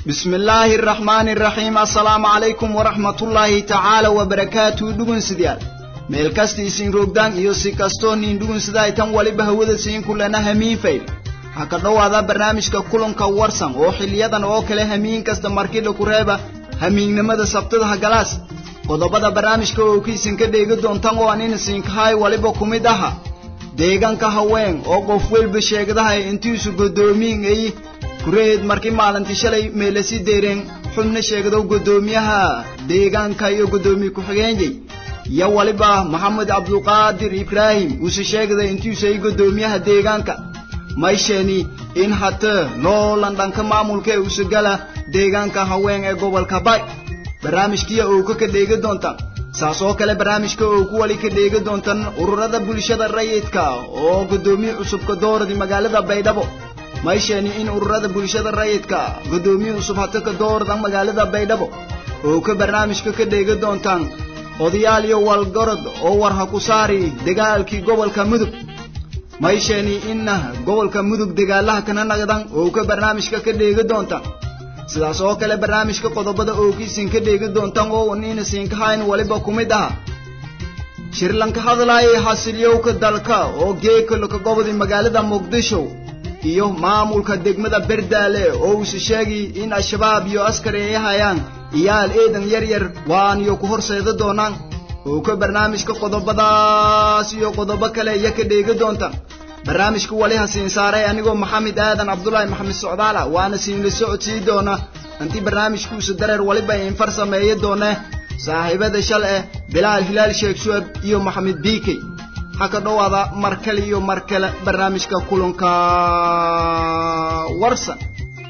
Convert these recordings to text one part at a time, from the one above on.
بسم الله الرحمن الرحيم السلام عليكم ورحمة الله تعالى وبركاته دقن سديال meel kasta isin roogdaan iyo si kastoo niin dhugun sida ay tan waliba hawada siin kulana hamiin fayl ha ka dhowaada barnaamijka kulanka warsan oo xiliyadan oo kale hamiin kasta markidha ku reeba hamiinnimada sabtada hagalaas qodobada barnaamijka oo kiisin ka dheegi doontan oo anin siinkahay waliba ku mid aha deegaanka haween oo qof welba sheegdahay intiisu godoomiin ay kureed markii maalintii shalay meelasi deereen xubna sheegdow godoomiyaha deegaanka iyo godoomiye ku-xigeenyay iyo waliba maxamed cabduqaadir ibraahim uuse sheegday intiisay godoomiyaha deegaanka maysheni in hata noolan dhanka maamulka ee usagala deegaanka haween ee gobolka bay barnaamijkiya oo ka ka dheegi doontaan saas oo kale barnaamijka oo ku wali ka dheegi doontaan ururada bulshada rayidka oo godoomiye cusubka dooradi magaalada baydhabo maysheni in ururada bulshada rayidka godoomiye cusub hata ka doorada magaalada baydhabo oo ka barnaamijka ka dheegi doontaan odayaal iyo walgorod oo war ha ku saari dagaalkii gobolka mudug maysheni inna gobolka mudug dagaalaha kana naqdan oo ka barnaamijka ka dheegi doontaan sidaas oo kale barnaamijka qodobada ookiisin ka dheegi doontaan oo nina siinkahayn waliba ku mid aha shirlanka hadlaayay xasilyowka dalka oo geekalka gobodi magaalada muqdisho iyo maamulka degmada berdaale oo uuse sheegi in al-shabaab iyo askari ay hayaan iyaal eedan yar yar waaniyo ku horseeda doonaan oo ka barnaamijka qodobadaas iyo qodobo kale iyo ka dheegi doontaan barnaamijka wali ha siin saaray anigoo maxamed aadan cabdulaahi maxamed socdaala waana siinla socodsii doona intii barnaamijkuusa dareer waliba infar sameeya doone saaxiibada shal eh bilaal hilaal sheekh shuab iyo maxamed biikey ha ka dhowaada mar kale iyo mar kale barnaamijka kulanka warsan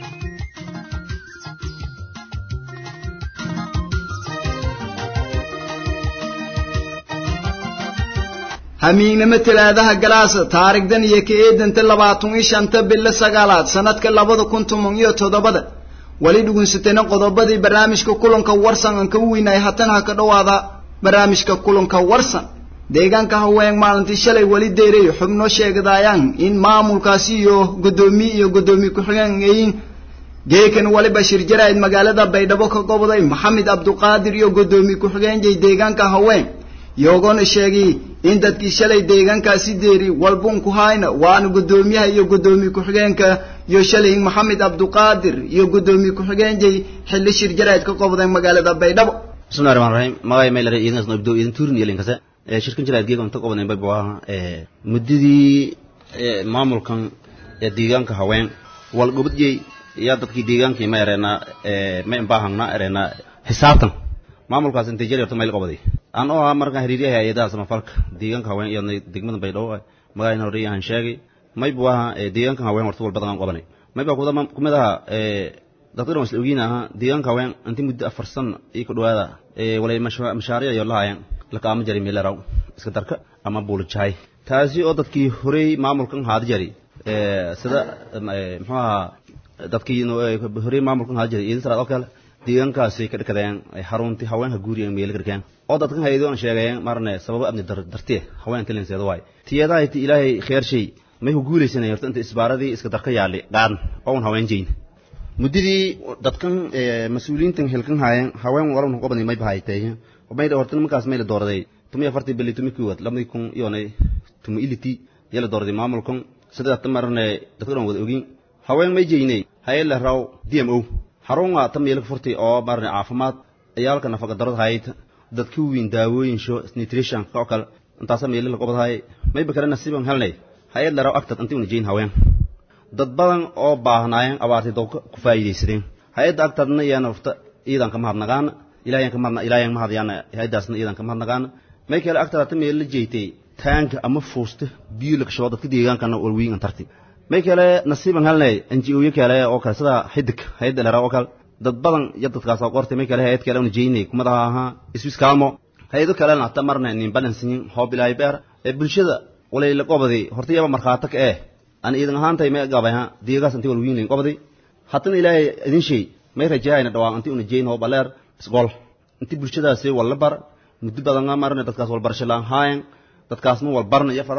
hamiignimo talaadaha galaasa taarigdan iyo ka eedanta labaatan iyo shanta bilo sagaalaad sanadka labada kun toban iyo toddobada wali dhugunsatana qodobadii barnaamijka kulanka warsan aan ka weynay hatan ha ka dhowaada barnaamijka kulanka warsan deegaanka haween maalintii shalay weli deeray xubno sheegdaayaan in maamulkaasi iyo godoomiye iyo godoomiye ku-xigeen ayin geekan waliba shirjarayd magaalada baydhabo ka goboday maxamed cabduqaadir iyo godoomiye ku-xigeenjay deegaanka haween yoogona sheegay in dadkii shalay deegaankaasi deeri walbun ku hayna waana godoomiyaha iyo godoomiye ku-xigeenka iyo shalay maxamed cabduqaadir iyo godoomiye ku-xigeenjay xilli shirjarayd ka qobday magaalada baydhabo bismillahi rahmaan rahiim magay maylare iidan asno ibdo iidan tuurin iyo linkase shirkan jiraad geega inta qobaday bay buu ahaa muddadii maamulkan ee deegaanka haween wal gobadjey yaa dadkii deegaankii ma ereenaa ma imbaahangna ereenaa xisaabtan maamulkaas intay jari horta mayl qobaday aan oo ahaa markaan hiriiryahay hay-adaha samafalka deegaanka haween iyo degmada baydhabo magaalana horeyahan sheegay may buu ahaa deegaanka haween horta wal badan aan qobanay may baa kumid ahaa dadka dhan isla ogiin ahaa deegaanka haween intii muddo afar san iyo ku dhawaada walay mashaariic iyo lahaayeen lakaama jari meelaraw iska darka ama buulijahay taasi oo dadkii horey maamulkan haada jari sida muxuu ahaa dadkii horey maamulkan haada jari iidin saraad oo kale deegaankaasi ka dhakadeen xaruntii haweenka guuriga meelo garkeen oo dadkan haydo aan sheegayeen marne sababo abni dartee haweenka linseeda waay tiyadahay ti ilaahay kheer shay may ku guulaysanay horta inta isbaaradii iska darka yaali qaadan oo un haween jeyn muddadii dadkan mas-uuliyiintan hilkan haayeen haween walban qobani may bahaytay may horta nimankaas may la dooraday tumi afartii bili tumi kuwad labadii kun iyonay tumi iliti yaa la dooraday maamulkan sida ta marne dadka dhan wada ogin haween may jeynay hayla raw d m o xarunga ta meelka furtay oo marne caafimaad ayaalka nafaqa darada hayd dadka weyn daawooyin sho nutrition ka kale intaasa meelo la qobadahay may bakara nasiiban helnay hayad la raw agtad intii una jeyn haween dad badan oo baahnaayeen abaartay dowka ku faa'iidaysadeen hayadda agtadna iyana horta iidan ka mahadnagaana ilaayan ka mahadna ilaayan mahadyaana hayadaasna iidan ka mahadnagaana may kale agtada ta meel la jeeytay taanka ama fuusta biyo la kasho dadka deegaankana walwiin antarti may kale nasiiban helnay NGO-yo kale oo kale sida xidig hayadda la oo kale dad badan iyo dadkaas oo qortay may kale hayad kale una jeynay kumada ahaa Swiss Calmo hayado kale hata marna nin balansin hoob ilaahay beer ee bulshada walay la qobaday horta yaba markhaata ka eh aan iidan ahaantay may gabayha deegaas intii walwiin leyn qobaday hatana ilaahay idin shay may rajayna dhawaan intii una jeyn hoob aleer isgol intii bulshadaasi wala bar muddo badan marna dadkaas wal barsho laan haayan dadkaasna wal barna iyo fadayna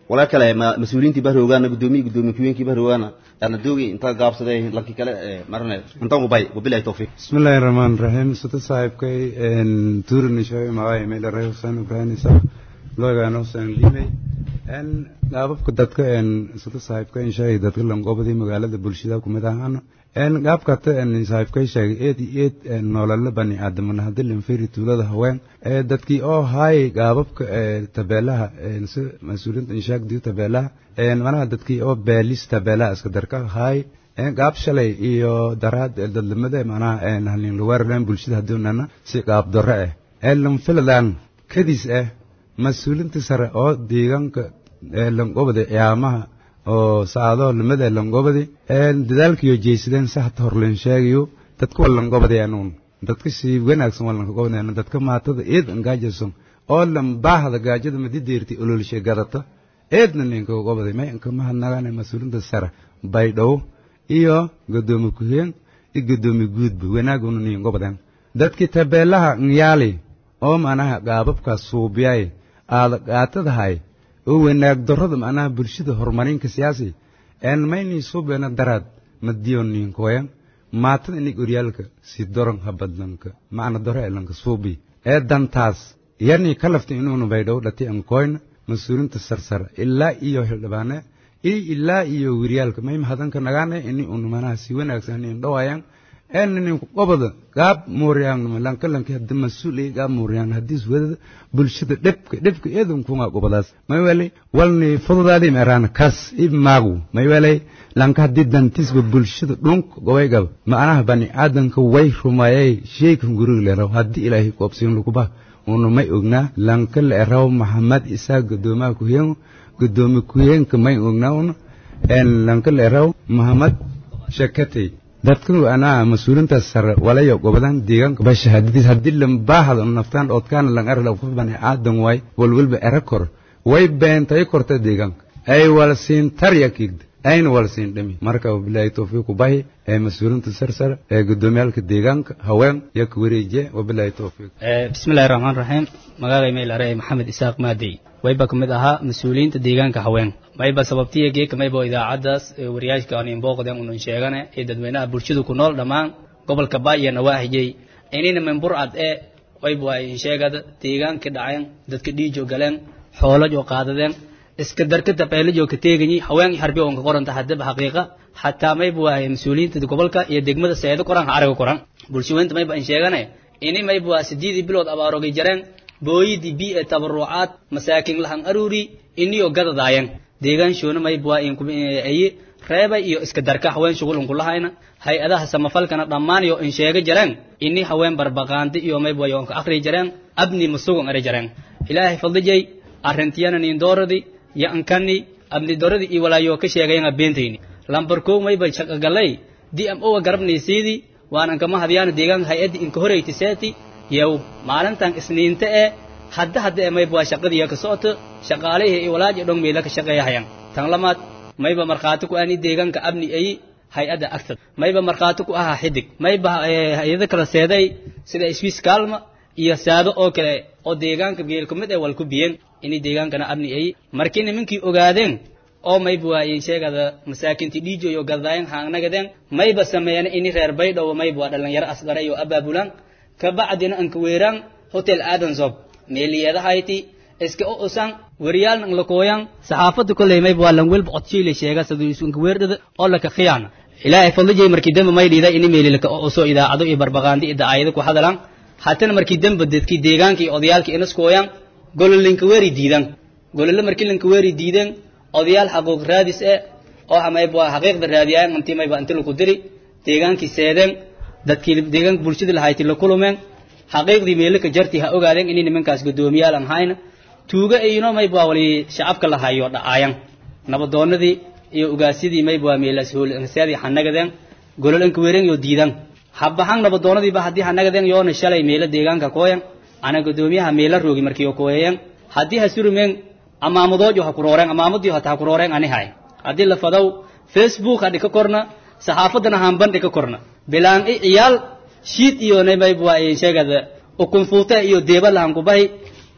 walaa kale ma mas-uuliyiintii bahroogaana guddoomiyi guddoomiye kuweenkii bahroogaana yaana doogi intaa gaabsaday lankii kale marane intaan ubay wabilahi tawfiiq بسم الله الرحمن الرحيم سوت صاحبكي ان تورن شوي معاي ميل راه حسين ابراهيم سا لوغا نو سن ليمي ان qaababka dadka een sida saaxiibka in sheegay dadka langobadii magaalada bulshada ku mid ahaan een qaabka ta een saaxiibka sheegay eed eed nolol bani aadamna hadii la fiiri tuulada haween ee dadkii oo hay qaababka ee tabeelaha een si mas'uuliyiinta in sheegay tabeelaha een manaha dadkii oo beelis tabeelaha iska darka hay een qaab shalay iyo daraad dadlamada manaha een halin lawaaraan bulshada hadoonana si qaab darro ah ee lam filadaan kadis ah mas-uuliyiinta sare oo deegaanka langobada ciyaamaha oo saacado lamada langobadi dadaalkiyo jeysadeen sahta horlen sheegayo dadka waa langobadayanuun dadka si wanaagsan waa lankagobadayan dadka maatada eed angaajason oo lambaahda gaajada madideerti ololshe gadata eedna ninkagobada may inkamahadnagaane mas-uuliinta sare baydhow iyo gadoomi kuheen iyo gadoomi guudba wanaaguna ningobadan dadki tabeelaha nyaali oo manaha qaababkaas suubiyay aada qaatadahay oo wanaag darrada macnaha bulshada horumarinka siyaasi een maynii suubeena daraad madiyoninkoyan maatada inig oryaalka si doron habadlanka macna doro elanka suubi ee dantaas yarnii ka lafta inuuna baydhow dhati ankoyna mas-uulinta sarsara ilaa iyo xildhibaane iyo ilaa iyo wiryaalka may mahadanka nagaane ini una manaha si wanaagsan in dhawayan een ninku qobada gaab muuriyaan lanka lanka hadda mas-uul iyo gaab muuriyaan haddiis wadada bulshada dhibka dhibka eedan kunga qobadaas may wali walni fududaadi meeraan kas ib maagu may wali lanka haddii dantiisba bulshada dhunk gobay gab macnaha bani aadanka way rumayay sheekan guriga leeraw haddii ilaahay qoobsiin laguba una may ognaa lanka leeraw maxamed isaa gadoomaha kuheen gadoomi kuheenka may ognaa una een lanka leeraw maxamed shakatay dadkan anaa mas-uulintaas sare walayo gobodan deegaanka ba shahaadadiis haddii lambaahada naftaan oodkaana lang arla qof bani aadan waay walwalba era kor way beentay korta deegaanka ay wal siin tarya kiigda ayna wal siin dhami marka wabilaahi towfiiqu bahi ee mas-uulinta sarsare ee gudoomiyaalka deegaanka haween iyo ka wareejiye wabilaahi towfiiq bismillahi raxmaan raxiim magacay maylare maxamed isaaq maadey wayba ka mid ahaa mas-uuliyiinta deegaanka haween mayba sababtiya geeka mayba idaacaddaas wariyaashka aan inbooqden unun sheegane ee dadweynaha bulshada ku nool dhammaan gobolka baaya nawaahijey inina memburcad ee wayba waa insheegada deegaanka dhaceen dadka dhiijo galeen xoolajo qaadadeen iska darka tabeelajo ka teeganyi haween harbi on ka qoranta hadaba xaqiiqa xataa mayba waa mas-uuliyiinta gobolka iyo degmada seedo qoran ha araga qoran bulshaweynta mayba in sheegane ini mayba waa sideedii bilood abaarogay jareen booyidii bi ee tabarucaad masaakin lahan aruuri iniyo gadadaayan deegaanshoona mayba waa aye reebay iyo iska darka haween shughulun kulahayna hay-adaha samafalkana dhammaan iyo in sheega jareen ini haween barbaqaandi iyo mayba waa ka akhri jareen abni masugun ari jareen ilaahay fadlijay arrintiyana nin dooradi yo ankani abni doradi iyo walaayo ka sheegayanga beentayni lambar kow mayba shaqagalay di am owa garabnaysiidi waanan kama hadyaana deegaanka hay-addi inka horeyti seeti yow maalintan isniinta ee hadda hadda ee mayba waa shaqadiiya ka socoto shaqaalihii iyo walaaji dhong meela ka shaqeeyahayan tan lamaad mayba markhaati ku ani deegaanka abni ayi hay-adda agtad mayba markhaati ku ahaa xidig mayba hay-ado kala seeday sida swiss kaalma iyo saado oo kale oo deegaanka geel ku mid ee wal ku biyeen ini deegaankana abni ayi markii nimankii ogaadeen oo mayba waa in sheegada masaakinti dhiijo iyo gadaayan haangnagadeen mayba sameeyana ini reer baydhow mayba waa dhalinyaro asgara iyo abaabulan kabacdina anka weeraan hotel adansob meeliyadahayti iska o usan wariyaalna ang lakooyan saxaafadda kolley mayba waa langwelba codshile sheega saduisunka weerdhada oo laka khiyaana ilaahay fadlijay markii dambe may dhiida ini meelilaka o uso idaacado iyo barbaqaandi iyo dacaayado ku hadalan hatana markii dambe dadkii deegaanka iyo odayaalka inaskooyan gololinka weeri diidan golole markii lanka weeri diidan odayaal xaquuq raadis eh oo mayba waa xaqiiqda raadiyaan intii mayba inti laku diri deegaankii seedeen dadkii deegaanka bulshada lahayti la kulumeen xaqiiqdii meelaka jarti ha ogaadeen inay nimankaas guddoomiyaal aan hayna tuuga ayno mayba waa wali shacabka lahayo dhacaayan nabadoonadii iyo ugaasyadii mayba waa meelaas hoolseedii hanagadeen gololanka weeren yo diidan habahan nabadoonadiiba haddii hanagadeen yoona shalay meelo deegaanka kooyan ana guddoomiyaha meela roogi markii oo kooyayeen haddii ha surumeen amaamadoojo ha kurooreen amaamadii hata ha kurooreen ani hay haddii la fadow facebook ha dhika korna saxaafaddana hanban dhika korna bilaan i ciyaal shiid iyo namayb waa sheegada ukunfuute iyo deeba lahan kubahi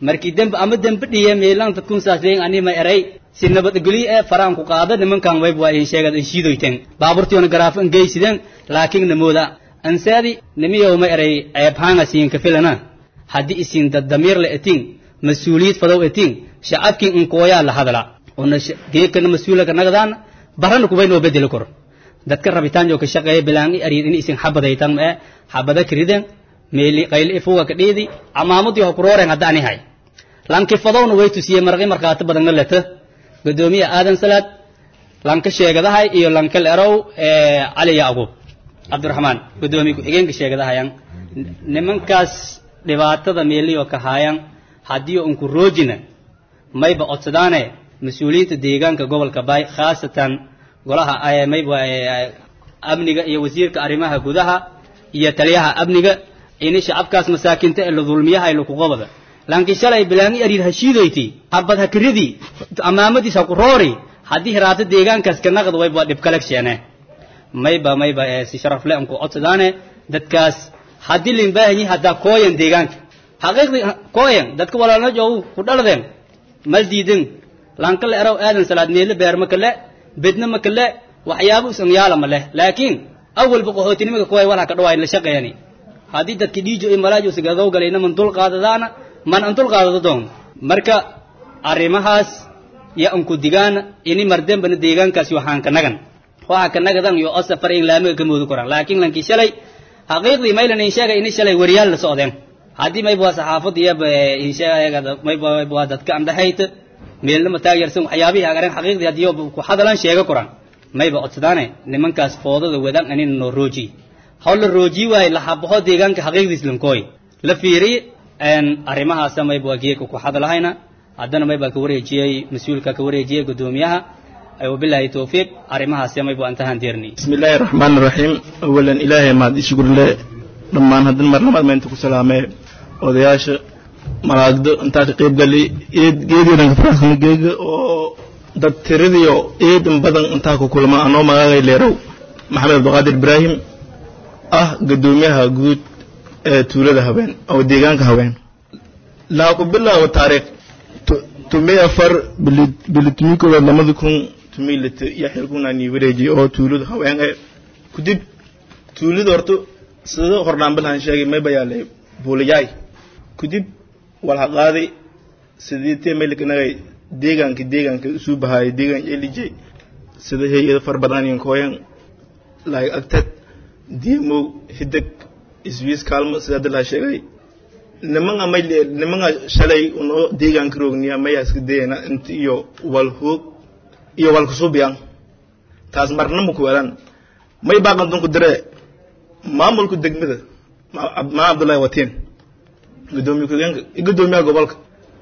markii dembe ama dembe dhiye meelan dadkun saasleyn anima eray si nabadgelyo ee faraan ku qaada nimankan wayb waa in sheegad in shiidoyteen baaburtiona garaafo in geysideen laakiin namooda ansaadi nimiyow ma eray ceebhaanga siin ka filana haddii isin dad damiir la etiin mas-uuliyad fadow etiin shacabkii inkooyaa la hadla una geekana mas-uulaka nagdaan barana kubay noo bedeli karo dadka rabitaan joo ka shaqeeya bilaangi ariid in isin xabadaytan ma ee xabada kiriden meeli qayli ifuga ka dhiidi camaamadii hokurooren haddaani hay lanki fadowna way tusiyey marqi markhaati badanna leta gudoomiye aadan salaad lanka sheegadahay iyo lanka lerow cali yacquub cabdiraxmaan gudoomiye ku-xigeenka sheegadahayan nimankaas dhibaatada meeliyo ka haayan haddii unku roojina mayba codsadaane mas-uuliyiinta deegaanka gobolka baay khaasatan golaha mayba amniga iyo wasiirka arrimaha gudaha iyo taliyaha amniga ini shacabkaas masaakinta ee la dulmiyaha ay lakuqobada laakiin shalay bilaangi ariid hashiidayti habad hakiridii amaamadiis ha ku roori haddii hiraato deegaankaas ka naqd wayba dhib kale sheene mayba mayba si sharaf le anku codsadaane dadkaas haddii lin baahanyi haddaa kooyan deegaanka xaqiiqdii kooyan dadka walaalna joogu ku dhaladeen mal diidin lanka le eraw aadan salaad meele beer ma kale bedna ma kale waxyaabo usan yaala ma leh laakiin awalba qaxootinimada kooya walha ka dhawaay la shaqeeyani haddii dadki dhiijo iyo malaajo sigadow galayna man dul qaadadaana man an dul qaadado doon marka arrimahaas ya anku digaan ini mardembana deegaankaasi waxaan ka nagan waxa ka nagadan yo osa far in laamiga ka moodu koraan laakiin lankii shalay xaqiiqdii maylan in sheegay ini shalay wariyaal la socdeen haddii mayba waa saxaafadda iyo mayba waa dadka andhahayta meelnama taageersan waxyaabihii agaran xaqiiqdii haddii ku hadalan sheega koraan mayba codsadaane nimankaas foodada wadaan anina noo roojiy haw la roojiy waaye la habaho deegaanka xaqiiqdiis lankooy la fiiriy arrimahaasa mayba waa geeka ku hadalahayna haddana maybaa ka wareejiyey mas-uulka ka wareejiyey guddoomiyaha wabilaahi towfiiq arrimahaasi mayba intahaan deerni bismi illaahi raxmaan raxiim awalan ilaahay mahad ishgurle dhammaan haddin mar labaad maynta ku salaamee odayaasha malaagdo intaa ka qayb gali geediidan ka faraxsan geega oo dad tiradiyo eedan badan intaa ku kulma anoo magaagay leerow maxamed abdiqaadir ibraahim ah guddoomiyaha guud ee tuulada haween oo deegaanka haween laa ku bilaabo taariikh tumay afar bilitumikooda lamada kun tumay lita iyo xilkunaanii wareejiyay oo tuulada haween ee kudib tuulada horta sida hordhaan bilahan sheegay may bayaalay buulayaay kudib walha qaaday sidii tee meelkanagay deegaanka deegaanka isuu bahaayay deegaan elijay sida hay-ada far badan iyo kooyan laag agtad diimow hidag iswiis kaalmo sida dilaha sheegay nimanga may nimanga shalay uno deegaanka roogniya mayaa iska dayana inta iyo wal hoog iyo wal kusubiyan taas marna ma ku welan may baaqan dunku dire maamulka degmada maa abdullahi watiin gudoomiye ku-xigeenka gudoomiyaha gobolka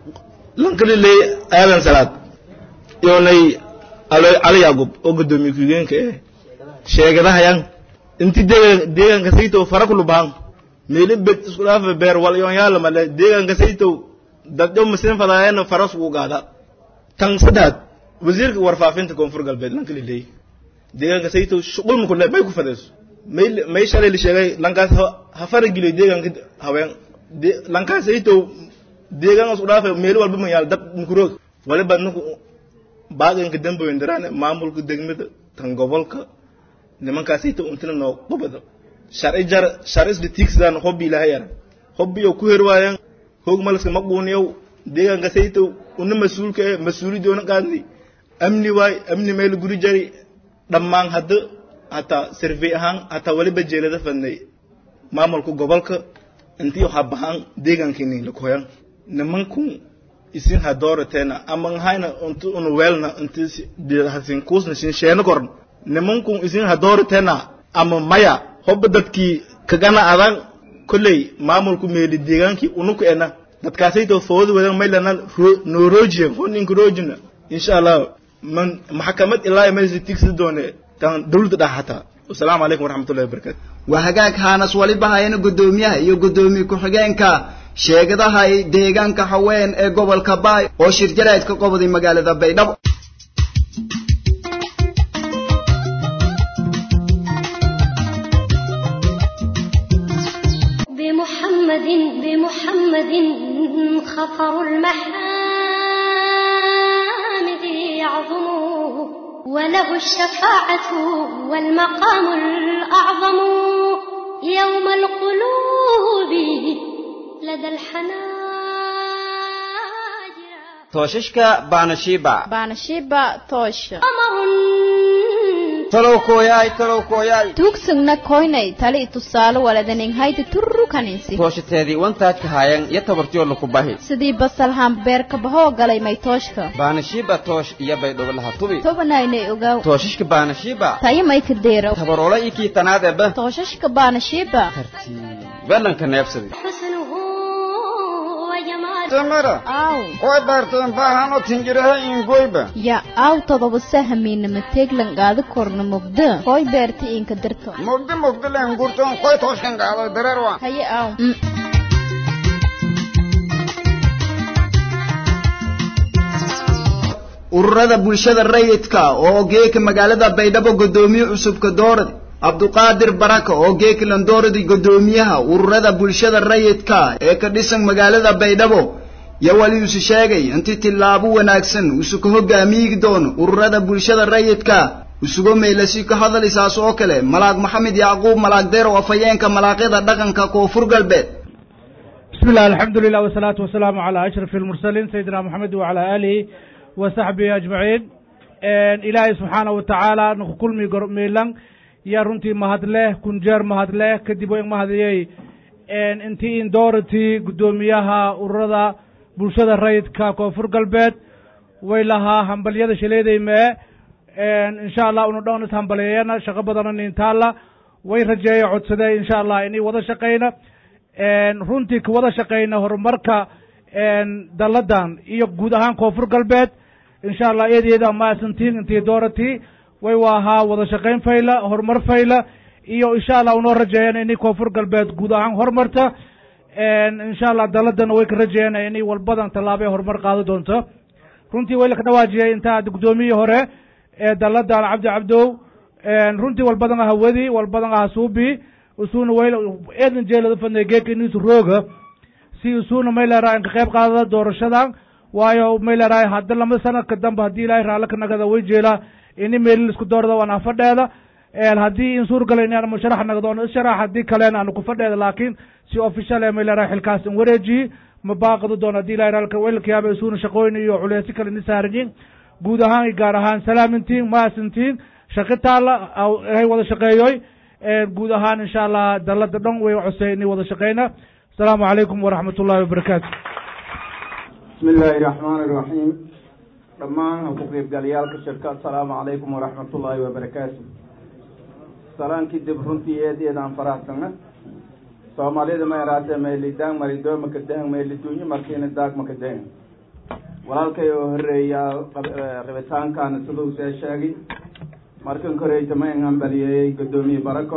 lankali leey aadan salaad yoonay cali yacqub oo gudoomiye ku-xigeenka eh sheegadahayan inti deegaanka saytow fara kulu bahan meeli bed isku dhaafa beer wal yoon yaala male deegaanka saytow dadyo muslim fadaayana faras ugu gaada tan saddex wasiirka warfaafinta koonfur galbeed lankali leey deegaanka saytow shuqul ma kule may ku fadayso may may shalay la sheegay lankaas ha farageliyo deegaanka haween lankaas saytow deegaan isku dhaafa meeli walba ma yaal dad mukuroog waliba ninku baaqinka damboyin daraane maamulka degmada tan gobolka nimankaasayta untina noo qubado sharci jar sharci isla tiigsadaan hobbi ilaahay ara hobbiyo ku herwaayaan hoog malaska maquuniyow deegaanka saytow una mas-uulka eh mas-uulidoona qaadni amni waay amni meel guri jari dhammaan hadda hataa sarfey ahaan hataa waliba jeelada fadnay maamulka gobolka intii waxaa bahaan deegaankiini lakoyan nimankun isin ha doorateena ama hayna unti una weelna inti hasin kuusna sin sheena korn nimankun isin ha doorateena ama maya hobba dadkii kagana adan kolley maamulku meeli deegaankii unuku ena dadkaasayto fooda wadan maylana noo roojiye foninka roojina insha allah man maxkamad ilaa maysa tigsi doone tan dawladda dhax hataa wasalaamu calaykum waraxmatullahi wabarakatu waa hagaag haanas waliba hayana guddoomiyaha iyo guddoomiye ku-xigeenka sheegadahay deegaanka haween ee gobolka baay oo shirjarayd ka qobaday magaalada baydhabo بمحمد بمحمد خطر المحامد يعظم وله الشفاعة والمقام الأعظم يوم القلوب لدى الحناجر tooshashka baanashiiba baanashiiba toosha قمر talow kooyaay talow kooyaay tuugsagna koynay tali tusaale waladaneng haydi turru kaninsi tooshateedii wantaajka haayan iyo tabartiyo laku bahi sidii basal hambeerka bahoo galay may tooshka baanashiiba toosh iyo baydhobo laha tubi tobanaynay ogaw tooshashka baanashiiba tayo may ka deero tabaroola iyo kii tanaadeba tooshashka baanashiiba belanka neebsadi حسنه وجماله tamara aw way baarteen baahan oo tinjiraha ingoyba ya aw todoba sahamiina mateeglan qaadi korna mugda koy beerta inka dirto mugdi mugdi leen gurtoon koy tooskan gaado dareer waa haye aw ururada bulshada rayidka oo geeka magaalada baydhabo godoomiye cusubka doorad cabduqaadir baraka oo geeka landooradi godoomiyaha ururada bulshada rayidka ee ka dhisan magaalada baydhabo yo wali isu sheegay intii tillaabo wanaagsan isuka hogaamiyi doono ururada bulshada rayidka isugo meylasi ka hadlaysaas oo kale malaag maxamed yacquub malaag deer oo afhayeenka malaaqyada dhaqanka koonfur galbeed بسم الله الحمد لله والصلاة والسلام على أشرف المرسلين سيدنا محمد وعلى آله وصحبه أجمعين إن إلهي سبحانه وتعالى نقول مي ميلان يا رنتي مهد له كنجر مهد له كدبو مهد يي إن انتي إن دورتي قدوميها وردا بلشدة الرئيد كوفر قلبت ويلها همبلية شليدي ما إن إن شاء الله ونودون همبليانا شغبضنا نينتالا ويرجعي عدسدي إن شاء الله إني وضا شقينا runtii ka wada shaqayna horumarka dalladan iyo guud ahaan koonfur galbeed insha allah eedeeda maasantiin intii dooratii way waahaa wada shaqayn fayla horumar fayla iyo insha allah unoo rajeeyana inay koonfur galbeed guud ahaan horumarta insha allah dalladana way ka rajeeyana inay walbadan tallaabee horumar qaado doonto runtii way laka dhawaajiyay intaa guddoomiyii hore ee dalladan cabdi cabdow runtii walbadan aha wedi walbadan aha suubi usuna wayl eedan jeelada fadnay geeka inuusu rooga si usuna may leerahay inka qayb qaadada doorashadan waayo may leerahay hadda lama sanadka dambe haddii ilaahay raalli ka nagada way jeelaa ini meelil isku doorada waan afadheeda haddii in suurgala in aanu sharax nagdo on isharax haddii kalena aanu ku fadheeda laakiin si official ee may leerahay xilkaas in wareejiyi ma baaqadu doon haddii ilahay raalka waylka yaaba isuna shaqooyin iyo culeysyo kale ni saarayin guud ahaan iyo gaar ahaan salaamintiin maasintiin shaqi taalla hay wada shaqeeyoy guud ahaan insha allah dalada dhan way cosey inay wada shaqeyna asalaamu calaykum waraxmat ullahi wabarakaatu bismi illaahi raxmaani iraxiim dhammaan ku qeybgalayaalka shirka asalaamu calaykum waraxmat ullaahi wabarakaatu salaankii dib runtii eedeedaan faraxsana soomaalida ma yaraatee meelidaang maridoo makadahan meeliduunyo markiina daag makadahan walaalkay oo horeeyaa rabitaankaana siduu see sheegay markan koreyta ma in hambalyeeyey guddoomiye barako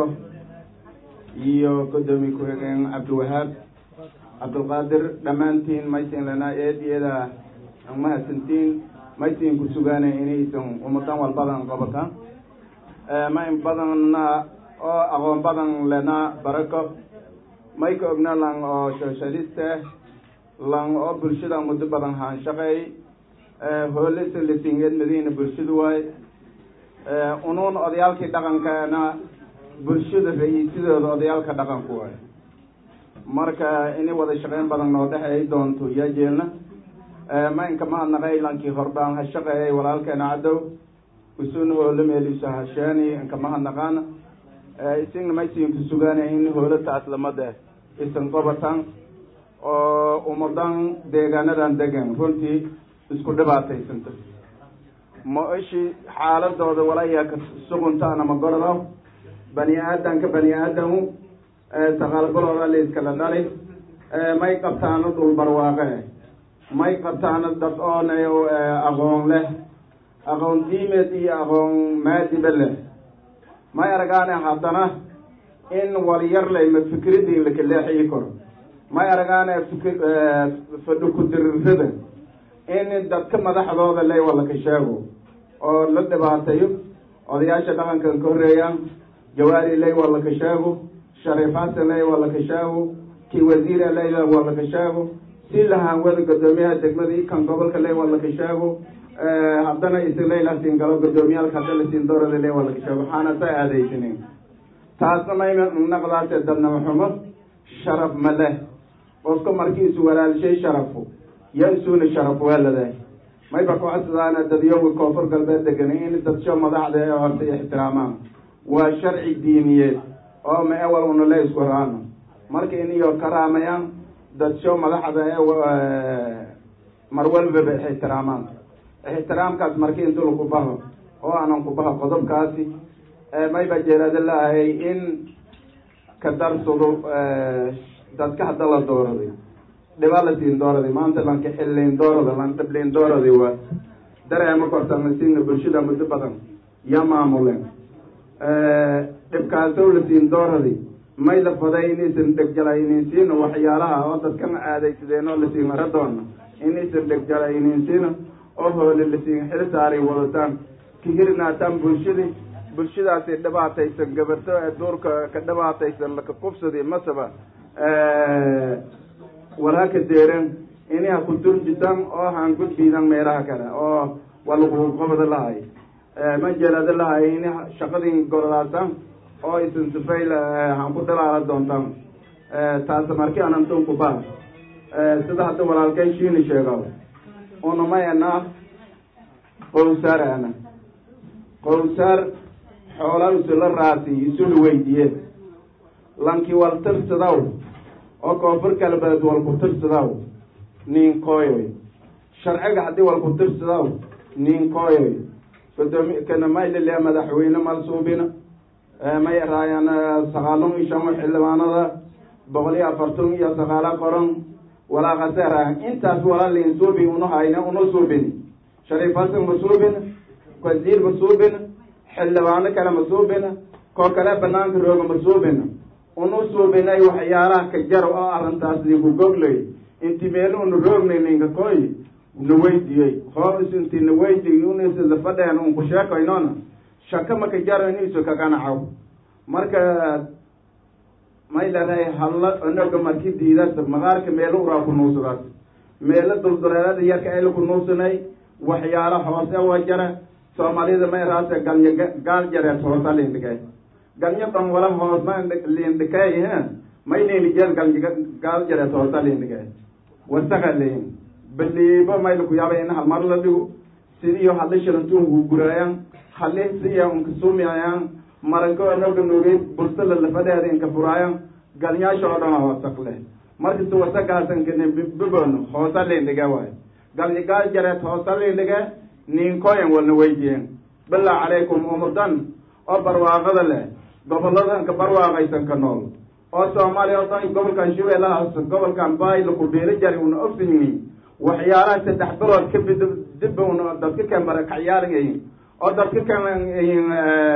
iyo guddoomiye ku-xigeen cabdiwahaab cabdulqaadir dhammaantiin maysin lanaa eediyada mahadsantiin maysin ku sugaanay inaysan ummadan walbadan qabataan ma in badanna oo aqoon badan lenaa barako may ka ogna lang oo socialiste lang oo bulshada muddo badan haanshaqeey hoolisa lisingeed madiina bulshadu waay unuun odayaalkii dhaqankaana bulshada ra-iisadooda odayaalka dhaqanku waay marka inay wada shaqeyn badan noo dhexeey doonto yaa jeelna ma inka mahadnaqay lankii horbaan ha shaqeeyay walaalkeena cadow usuna hoolo meeliisa hasheeni inka mahadnaqaana isagna maysiinku sugaanay in hoolataas lamada isan qobatan oo ummadan deegaanadan degan runtii isku dhibaataysanta ma ishi xaaladooda walaya ka suguntaana ma gordo bani aadanka bani aadamu taqaalgalooda layskala dhali may qabtaano dhul barwaaqe may qabtaano dad oona aqoon leh aqoon diimeed iyo aqoon maadiba leh may aragaane haddana in walyar lay ma fikradii lakaleexii karo may aragaane fikr fadhi ku-dirirada in dadka madaxdooda lay walaka sheego oo la dhibaateeyo odayaasha dhaqankan ka horeeyaan jawaari lay walaka sheego shariif xasan lay walaka sheego kii wasiire lay walaka sheego si lahaan wada guddoomiyaha degmadii kan gobolka le waa laka sheego haddana isilay la siin galo guddoomiyaalka hadda la siin doorada le waa laka sheego waxaana sa aadaysanin taasna mayma naqdaase dadnama xumo sharaf ma leh qofka markiisu walaalishay sharafu yo isuuna sharaf weeladahay mayba kocodsadaan dadyoga koonfur galbeed degan in dadsho madaxda ee horta ixtiraamaan waa sharci diiniyeed oo ma ewal una le isku raano marka in iyo karaamayaan dadsho madaxda ee mar walbaba ixtiraamaan ixtiraamkaas marki intu laku baho oo aanan ku baho qodobkaasi mayba jeerada laahay in ka darsado dadka hadda la dooraday dhiba la siin dooraday maanta lanka xilliin doorada lan dhibliin dooraday waa dareema kortana siina bulshada muddo badan ya maamuleen dhibkaasow la siin dooraday may la faday inaysan dhegjalayninsiino waxyaalaha oo dadkan aadaysadeen oo lasiin aradoona inaysan dhegjalayninsiino oo hoole lasiin xil saaray wadataan kahirnaataan bulshadii bulshadaasi dhibaataysan gabarto ee duurka ka dhibaataysan laka qubsadi masaba walhaka deeran inay ha ku durjisan oo han gudbiidan meelaha kale oo waa lagu qobada lahay ma jeelada lahay in shaqadii gorodaasan oo isan sifayl han ku dhalaala doontaan taas marki anantun ku baa sida hadda walaalkay shiini sheego unamayana qowsaar ana qowsaar xoola isula raasi isula weydiye lankii wal tirsadaw oo koonfur galbeed wal ku tirsadaw nin kooyoy sharciga haddii wal ku tirsadaw nin kooyoy gudoomi kana maylile madaxweyne malsuubina may raayaan sagaalun iyo shan xildhibaanada boqol iyo afartan iyo sagaala qoran walaaqaseera intaas walaalin suubi unu hayna unu suubin shariif hasan ma suubin wasiir ma suubin xildhibaano kale ma suubin koo kale banaanka rooga ma suubin unu suubinay waxyaalaha ka jar oo arrintaas ninku goglay inti meel unu roognay ninka koy na weydiyey hoos inti na weydiy unisida fadheen unku sheekaynona shaka maka jaro inisu kaganacaw marka may leedahay halla onaga marki diidas maqaarka meelo uraa ku nuusadaas meelo dulduleelada yarka ayla ku nuusanay waxyaalo hoose wa jara soomaalida may raase galnya gaal jareed hoosa lindhigay galnya dhan wala hoos ma lindhikay he may lindhigeen galnya gaal jareed hoosa lindhigay wasaga leyin baliibo mayla ku yaabay in halmar la dhigo sidiyo hadli shilantuun guguraayan hadli siya unka sumiayaan maranko anaga nugeyd bulsada lafadeeda inka furaayan galnyaasha oo dhan wasaq leh markasta wasagaasan kane bibon hoosa lindhiga waay galnya gaal jareed hoosa lindhiga ninkoyan walna weydiyen bilaa calaykum umudan oo barwaaqada leh goboladan ka barwaaqaysan ka nool oo soomaaliya oo dhan gobolkan shabeellahaas gobolkan baayla ku beelo jari una ogsiyiin waxyaalaha saddex bilood ka bid dib una dadka kan barakacyaalayin oo dadka kan yin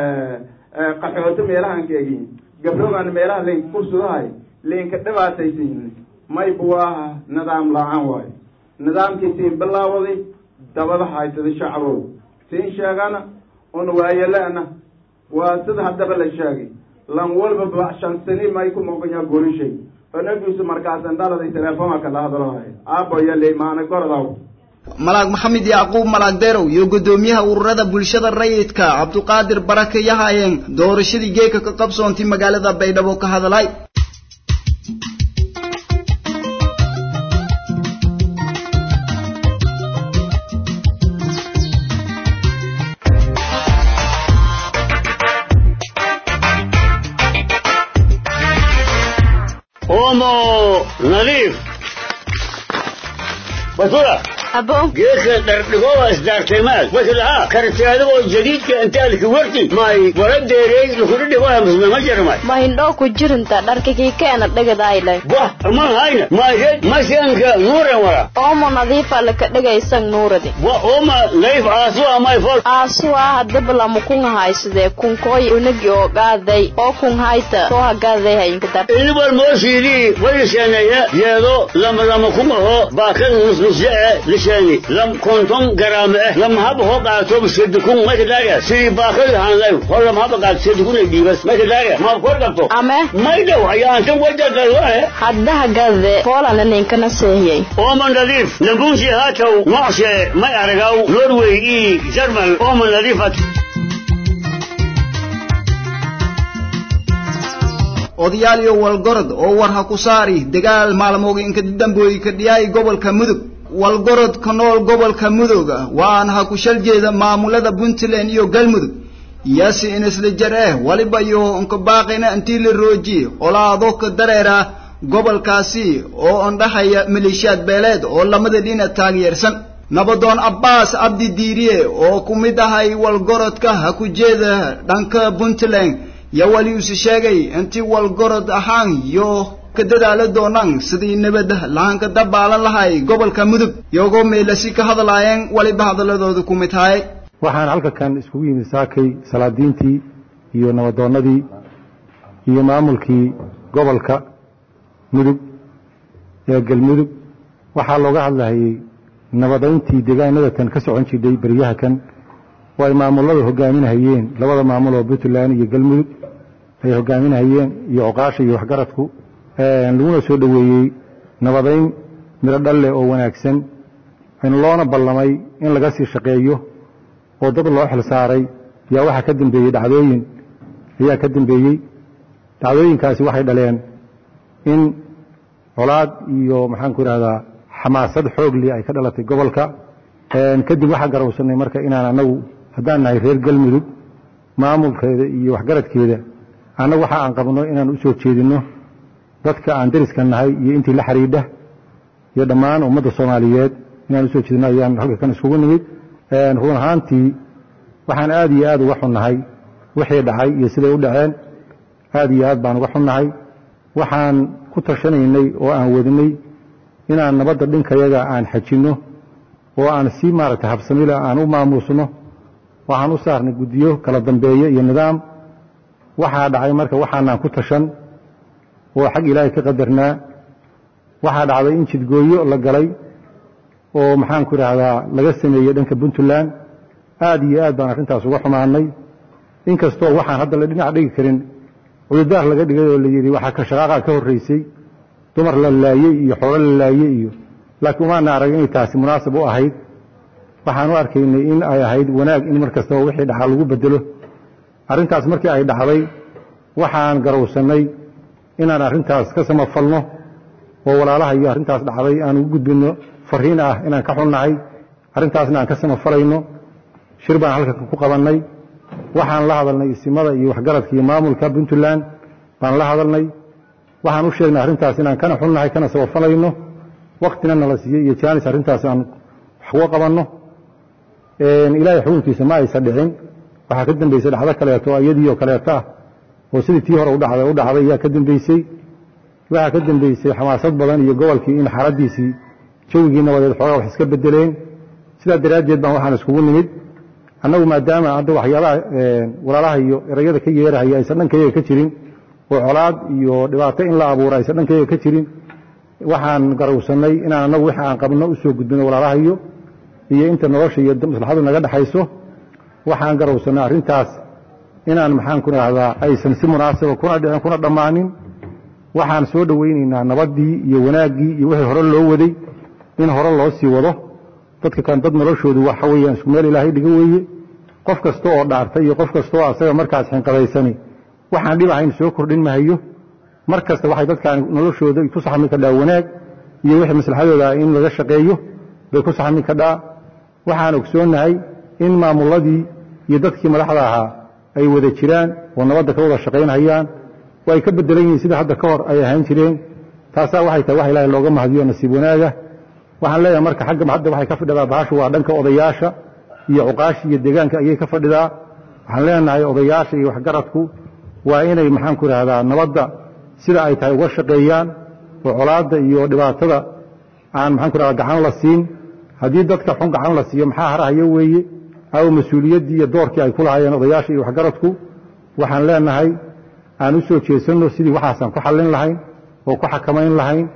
qaxooto meelahan ka egin gabrogan meelaha layn kursudahay laynka dhibaataysayin may buwaaha nidaam la-aan waayo nidaamkii siin bilaawaday dabada haysada shacbow siin sheegana una waayelana waa sida haddaba la sheegay lan walba shan sani may ku moqanya gorishay onagiisu markaasan dhaladay teleefoonka kala hadlohay aaboya leymaana gorodaw malaag maxamed yacquub malaag derow iyo guddoomiyaha ururada bulshada rayidka cabduqaadir barake yahaayeen doorashadii geeka ka qabsoontay magaalada baydhabo ka hadalay omo nadiif basura abo geedka dhardhigowa isdaartaymaad waslaha karti adigoo jadiidka intaalki warti may wara deerey lukudhidhigoya musmema jarmay ma hindhoo ku jirinta dharkakii keena dhegadayle wah man hayna mayred masianka nuuren wara oomo nadiifa laka dhegaysan nuuradi wa oma nadiif aasuwa may fol aasuwa hadabalamu kunga haysadee kunkooy unagi oo gaaday oo kun hayta soo hagaaday hayinka dar ilibal moosiidii wayiseeneeye yeedo lama lama kungaho baakada nusnusye lisheeni lam konton garaama eh lam haba ho qaato sedukun mayka daariya sidii baakadi hanlay hor lam haba qaato sedukun ay dhiibas mayka daariya ma kor qabto ame may dhow ayaantan wajagalwae haddaha gade poolana ninkana seehiyey ooman nadiif nambuushi haatow nocshe may aragaw norway ii jarmal ooman nadiifat odayaal iyo walgorod oo war ha ku saari dagaal maalmooga inka dambooyi ka dhiyaay gobolka mudug walgorod ka nool gobolka mudug waana ha ku shal jeeda maamulada puntland iyo galmudug iyasi in isla jar eh waliba iyo inka baaqina intii la roojiye olaado ka dareera gobolkaasi oo ondhahaya maleeshiyaad beeleed oo lamada dhinac taageersan nabadoon abbaas abdi diiriye oo ku mid ahay walgorodka ha ku jeeda dhanka puntland yaa wali usi sheegay intii walgorod ahaan iyo ka dadaala doonaan sidii nabad lahanka dabaalan lahay gobolka mudug iyagoo meelasi ka hadlaayeen waliba hadaladooda ku mid tahay waxaan halka kan iskugu yimid saakay salaadiintii iyo nabadoonnadii iyo maamulkii gobolka mudug ee galmudug waxaa looga hadlahayey nabadayntii deegaanada tan ka socon jirtay beryaha kan oo ay maamulada hogaaminahayeen labada maamul oo puntland iyo galmudug ay hogaaminahayeen iyo oqaasha iyo waxgaradku laguna soo dhoweeyey nabadayn midho dhalle oo wanaagsan loona ballamay in laga sii shaqeeyo oo dad loo xil saaray yaa waxaa ka dambeeyey dhacdooyin ayaa ka dambeeyey dhacdooyinkaasi waxay dhaleen in colaad iyo maxaanku idhahdaa xamaasad xoogli ay ka dhalatay gobolka kadib waxaa garowsanay marka inaan anagu haddaan nahay reer galmudug maamulkeeda iyo waxgaradkeeda annagu waxa aan qabno inaan u soo jeedinno dadka aan dariska nahay iyo intii la xidhiidha iyo dhammaan ummadda soomaaliyeed inaan usoo jeedinno ayaan halka kan iskugu nimid run ahaantii waxaan aad iyo aad uga xunnahay wixii dhacay iyo siday u dhaceen aad iyo aad baan uga xunnahay waxaan ku tashanaynay oo aan wadinay inaan nabadda dhinkayaga aan xajinno oo aan si maaragtay habsamila aan u maamuusno waxaan u saarnay guddiyo kala dambeeye iyo nidaam waxaa dhacay marka waxaanaan ku tashan oo xag ilaahay ka qadarnaa waxaa dhacday in jidgooyo la galay oo maxaanku idhaahdaa laga sameeyey dhanka puntland aad iyo aad baan arrintaas uga xumaanay inkastoo waxaan hadda la dhinac dhigi karin cududaar laga dhigay oo la yidhi waxaa ka shaqaaqa ka horraysay dumar la laayey iyo xoolo la laayey iyo laakiin umaana arag inay taasi munaasab u ahayd waxaan u arkaynay in ay ahayd wanaag in mar kastaba wixii dhacaa lagu bedelo arrintaas markii ay dhacday waxaan garowsannay inaan arrintaas ka samafalno oo walaalaha iyo arrintaas dhacday aan ugu gudbinno fariin ah inaan ka xunnahay arrintaasna aan ka samafalayno shir baan halka ku qabannay waxaan la hadalnay isimada iyo waxgaradka iyo maamulka puntland baan la hadalnay waxaan u sheegnay arrintaas inaan kana xunnahay kana samafalayno waktina nala siiyey iyo jaanis arrintaas aan wax uga qabanno ilaahay xukunkiisa ma aysan dhicin waxaa ka dambaysay dhacdo kaleeto iyadii oo kaleeto ah oo sidii tii hore udhacday u dhacday ayaa ka dambaysay waxaa ka dambaysay xamaasad badan iyo gobolkii in xaaladiisii jawigii nabadeed xoogaa wax iska bedeleen sidaa daraaddeed baan waxaan iskugu nimid annagu maadaama hadda waxyaabaha walaalaha iyo erayada ka yeerahaya aysan dhankayaga ka jirin oo colaad iyo dhibaato in la abuuro aysan dhankayaga ka jirin waxaan garowsannay inaan annagu wix aan qabno u soo gudbino walaalahayo iyo inta nolosha iyo maslaxadu naga dhexayso waxaan garowsannay arrintaas inaan maxaanku idhaahdaa aysan si munaasaba kuna dhicin kuna dhammaanin waxaan soo dhowaynaynaa nabaddii iyo wanaaggii iyo wixii hore loo waday in hore loo sii wado dadka kan dad noloshoodu waxa weeyaan isku meel ilaahay dhiga weeye qof kasta oo dhaartay iyo qof kasta oo asaga markaas xinqadaysani waxaan dhib ahayn soo kordhin mahayo mar kasta waxay dadkaan noloshooda ku saxmi kadhaa wanaag iyo wixii maslaxadooda in laga shaqeeyo bay ku saxmi kadhaa waxaan ogsoonnahay in maamuladii iyo dadkii madaxda ahaa ay wada jiraan oo nabadda ka wada shaqaynhayaan oo ay ka bedelan yihiin sida hadda ka hor ay ahaan jireen taasaa waxay tahay wax ilaahay looga mahadiyo nasiib wanaaga waxaan leeyahay marka xagga hadda waxay ka fadhidaa bahashu waa dhanka odayaasha iyo cuqaasha iyo deegaanka ayay ka fadhidaa waxaan leenahay odayaasha iyo waxgaradku waa inay maxaanku idhaahdaa nabadda sida ay tahay uga shaqeeyaan oo colaadda iyo dhibaatada aan maxaanku idhahdaa gacan la siin haddii dadka xun gacan la siiyo maxaa harahayo weeye aw mas-uuliyaddii iyo doorkii ay ku lahaayeen odayaasha iyo waxgaradku waxaan leenahay aan u soo jeesanno sidii waxaasaan ku xallin lahayn oo ku xakamayn lahayn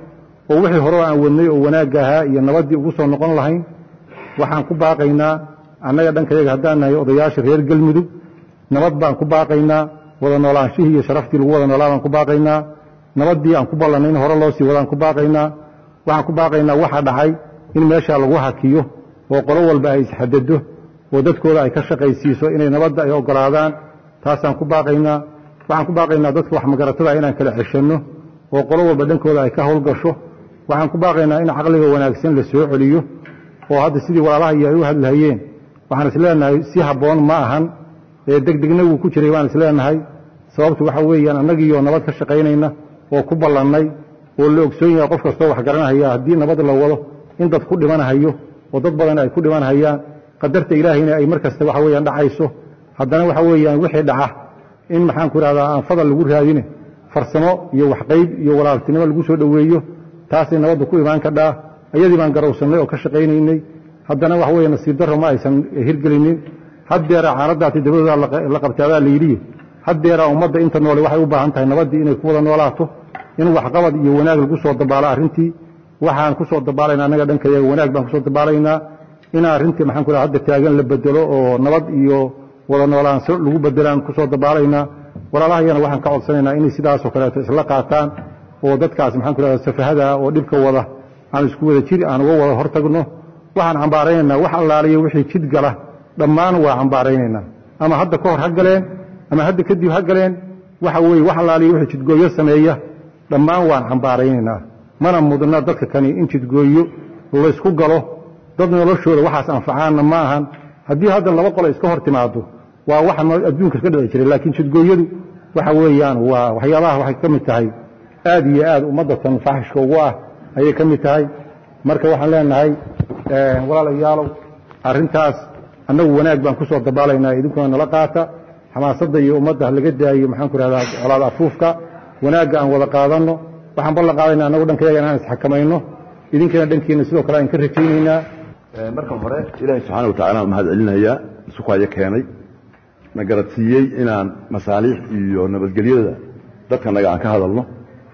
oo wixii hore aan wadnay oo wanaagga ahaa iyo nabaddii ugu soo noqon lahayn waxaan ku baaqaynaa annaga dhankayaga haddaan nahay odayaasha reer galmudug nabad baan ku baaqaynaa wada noolaanshihii iyo sharaftii lagu wada noolaa baan ku baaqaynaa nabaddii aan ku ballannay in hore loo sii wadaan ku baaqaynaa waxaan ku baaqaynaa waxa dhacay in meeshaa lagu hakiyo oo qolo walba ay isxadado oo dadkooda ay ka shaqaysiiso inay nabadda ay ogolaadaan taasaan ku baaqaynaa waxaan ku baaqaynaa dadka wax magaratada inaan kala ceshanno oo qolo walba dhankooda ay ka howlgasho waxaan ku baaqaynaa in caqliga wanaagsan la soo celiyo oo hadda sidii walaalaha iyo ay u hadlahayeen waxaan isleenahay si habboon ma ahan ee degdegna wuu ku jiray baan isleenahay sababtu waxa weeyaan annagiioo nabad ka shaqaynayna oo ku ballannay oo la ogsoon yahay qof kastoo wax garanahaya haddii nabad la wado in dad ku dhimanahayo oo dad badan ay ku dhimanahayaan qadarta ilaahayna ay mar kasta waxa weeyaan dhacayso haddana waxa weeyaan wixii dhaca in maxaan ku idhahdaa aan fadal lagu raadine farsamo iyo waxqayb iyo walaaltinimo lagu soo dhoweeyo taasay nabadda ku imaan kadhaa ayadii baan garowsannay oo ka shaqaynaynay haddana waxa weeye nasiib darro ma aysan hirgelinin haddeeraa caanadaati dabadooda la qabtaadaa la yidhi haddeeraa ummadda inta noole waxay u baahan tahay nabaddii inay ku wada noolaato in waxqabad iyo wanaag lagu soo dabaalo arrintii waxaan ku soo dabaalaynaa annaga dhankayaga wanaag baan kusoo dabaalaynaa in arrintii maxaan ku dhaha hadda taagan la bedelo oo nabad iyo wada noolaansho lagu bedelaan kusoo dabaalaynaa walaalahayana waxaan ka codsanaynaa inay sidaasoo kaleeto isla qaataan oo dadkaas maxaan ku dhahda safahada oo dhibka wada aan isku wada jir aan uga wada hortagno waxaan cambaaraynaynaa wax allaaliya wixii jid gala dhammaan waa cambaaraynaynaa ama hadda ka hor ha galeen ama hadda kadib ha galeen waxa weeye wax allaaliya wixii jidgooyo sameeya dhammaan waan cambaaraynaynaa mana mudna dadka kani in jidgooyo laysku galo dad noloshooda waxaas anfacaanna ma ahan haddii hadda laba qole iska hor timaado waa waxa adduunka iska dhici jiray laakiin jidgooyadu waxa weeyaan waa waxyaabaha waxay ka mid tahay aad iyo aad ummaddatan faaxishka ugu ah ayay ka mid tahay marka waxaan leenahay walaalayaalow arrintaas annagu wanaag baan ku soo dabaalaynaa idinkuna nala qaata xamaasadda iyo ummadda laga daayo maxaan ku rahdaa colaad afuufka wanaagga aan wada qaadanno waxaan ballan qaadaynaa annagu dhankayaga inaan isxakamayno idinkana dhankiina sidoo kale aan ka rajaynaynaa marka hore ilaahay subxaana wa tacala mahad celinayaa sukayo keenay na garadsiiyey inaan masaaliix iyo nabadgelyada dadkanaga aan ka hadalno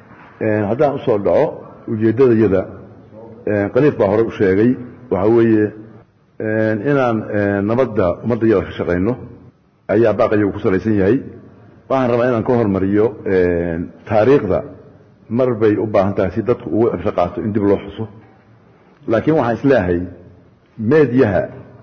haddaan usoo dhaco ujeeddadayada qaliif baa hore u sheegay waxaa weeye inaan nabadda ummaddayada ka shaqayno ayaa baaqayagu ku salaysan yahay waxaan rabaa inaan ka hormariyo taariikhda mar bay u baahan tahay si dadku ugu cibsho qaato in dib loo xuso laakiin waxaan isleeyahay meedyaha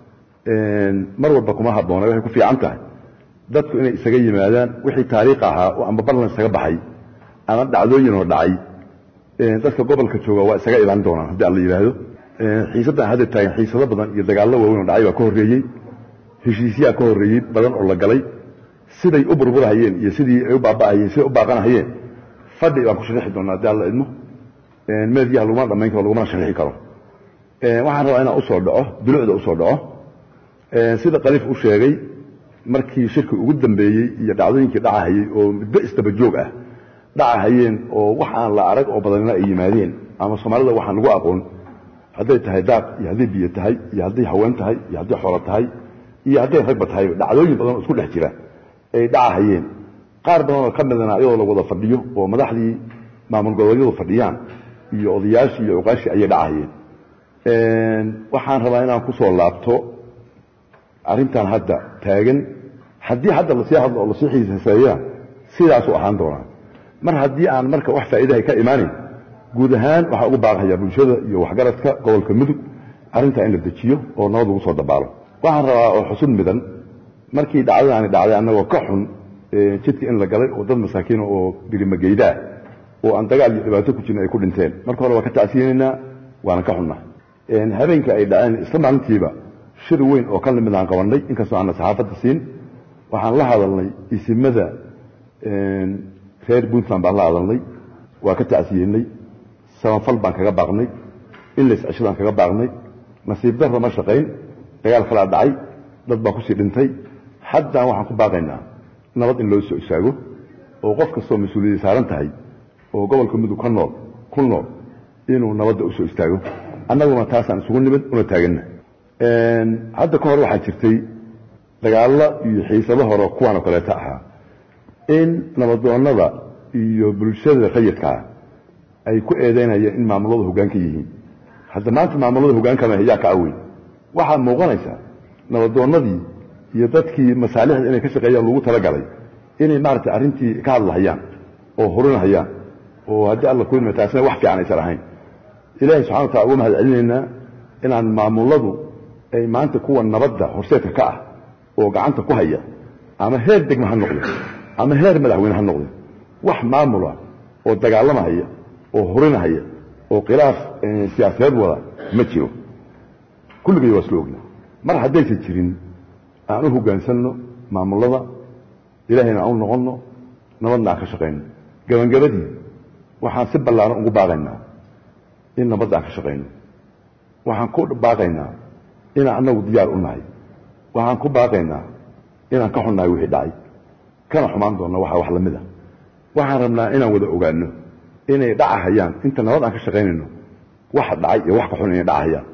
mar walba kuma habboona waxay ku fiican tahay dadku inay isaga yimaadaan wixii taariikh ahaa oo amba ballan isaga baxay ama dhacdooyin oo dhacay dadka gobolka jooga waa isaga ilaan doonaan haddii alla yidhaahdo xiisaddan hadda taagan xiisado badan iyo dagaallo waaweyn oo dhacay baa ka horreeyey heshiisyaa ka horreeyey badan oo la galay siday u burburahayeen iyo sidii ay u baaba'ahayeen siday u baaqanahayeen fadhi baan ku sharixi doonaa haddii alla idmo meedyaha laguma dhamayn karo lagumana sharixi karo waxaan rabaa inaan usoo dhaco dulucda usoo dhaco sida qaliif u sheegay markii shirki ugu dambeeyey iyo dhacdooyinkii dhacahayey oo muddo isdaba joog ah dhacahayeen oo wax aan la arag oo badanina ay yimaadeen ama soomaalida waxaan lagu aqoon hadday tahay daaq iyo hadday biyo tahay iyo hadday haween tahay iyo hadday xoolo tahay iyo hadday ragba tahay dhacdooyin badan oo isku dhex jira ay dhacahayeen qaar badan oo ka midana ayadoo la wada fadhiyo oo madaxdii maamul goboleedyadu fadhiyaan iyo odayaashii iyo cuqaashii ayay dhacahayeen waxaan rabaa inaan ku soo laabto arrintan hadda taagan haddii hadda lasii hadlo oo lasii xiisaseeyana sidaasuu ahaan doonaa mar haddii aan marka wax faa'iidahay ka imaanayn guud ahaan waxaa ugu baaqayaa bulshada iyo waxgaradka gobolka mudug arrintaa in la dejiyo oo nabad lagu soo dabaalo waxaan rabaa oo xusun midan markii dhacdadaani dhacday annagoo ka xun jidka in la galay oo dad masaakiina oo birimageydaa oo aan dagaal iyo dhibaato ku jirin ay ku dhinteen marka hore waa ka tacsiyinaynaa waana ka xunnaa habeenka ay dhaceen isla maalintiiba shir weyn oo ka limid aan qabannay inkastoo aanna saxaafadda siin waxaan la hadalnay isimada reer puntland baan la hadalnay waa ka tacsiyeynay samafal baan kaga baaqnay ilays ceshadaan kaga baaqnay nasiib darra ma shaqayn dagaal kalaa dhacay dad baa kusii dhintay haddaan waxaan ku baaqaynaa nabad in loo soo istaago oo qof kastoo mas-uuliyadda saaran tahay oo gobolka mudug ka nool ku nool inuu nabadda u soo istaago annaguna taasaan isugu nimid una taaganna hadda ka hor waxaa jirtay dagaallo iyo xiisado hore kuwaan oo kaleeta ahaa in nabadoonnada iyo bulshada rayidkaa ay ku eedeynayeen in maamulada hoggaanka yihiin hadda maanta maamulada hogaankama yaa ka aweyn waxaa muuqanaysaa nabadoonnadii iyo dadkii masaalixda inay ka shaqeeyaan lagu talagalay inay maaragtay arrintii ka hadlahayaan oo hurinahayaan oo haddii alla ku taasina wax fiican aysan ahayn ilaahay subxana wa tacala uga mahad celinaynaa inaan maamuladu ay maanta kuwa nabadda horseedka ka ah oo gacanta ku haya ama heer degma ha noqde ama heer madaxweyne ha noqde wax maamula oo dagaalamahaya oo hurinahaya oo khilaaf siyaasadeed wada ma jiro kulligay waa isla ogna mar haddaysan jirin aan u hoggaansanno maamulada ilaahayna aan u noqonno nabadna aan ka shaqayno gabangabadii waxaan si ballaaran ugu baaqaynaa in nabadda aan ka shaqayno waxaan ku baaqaynaa inaan annagu diyaar u nahay waxaan ku baaqaynaa inaan ka xunnahay wixii dhacay kana xumaan doonna waxa wax la mid a waxaan rabnaa inaan wada ogaanno inay dhacahayaan inta nabad aan ka shaqaynayno waxa dhacay iyo wax ka xun inay dhacahayaan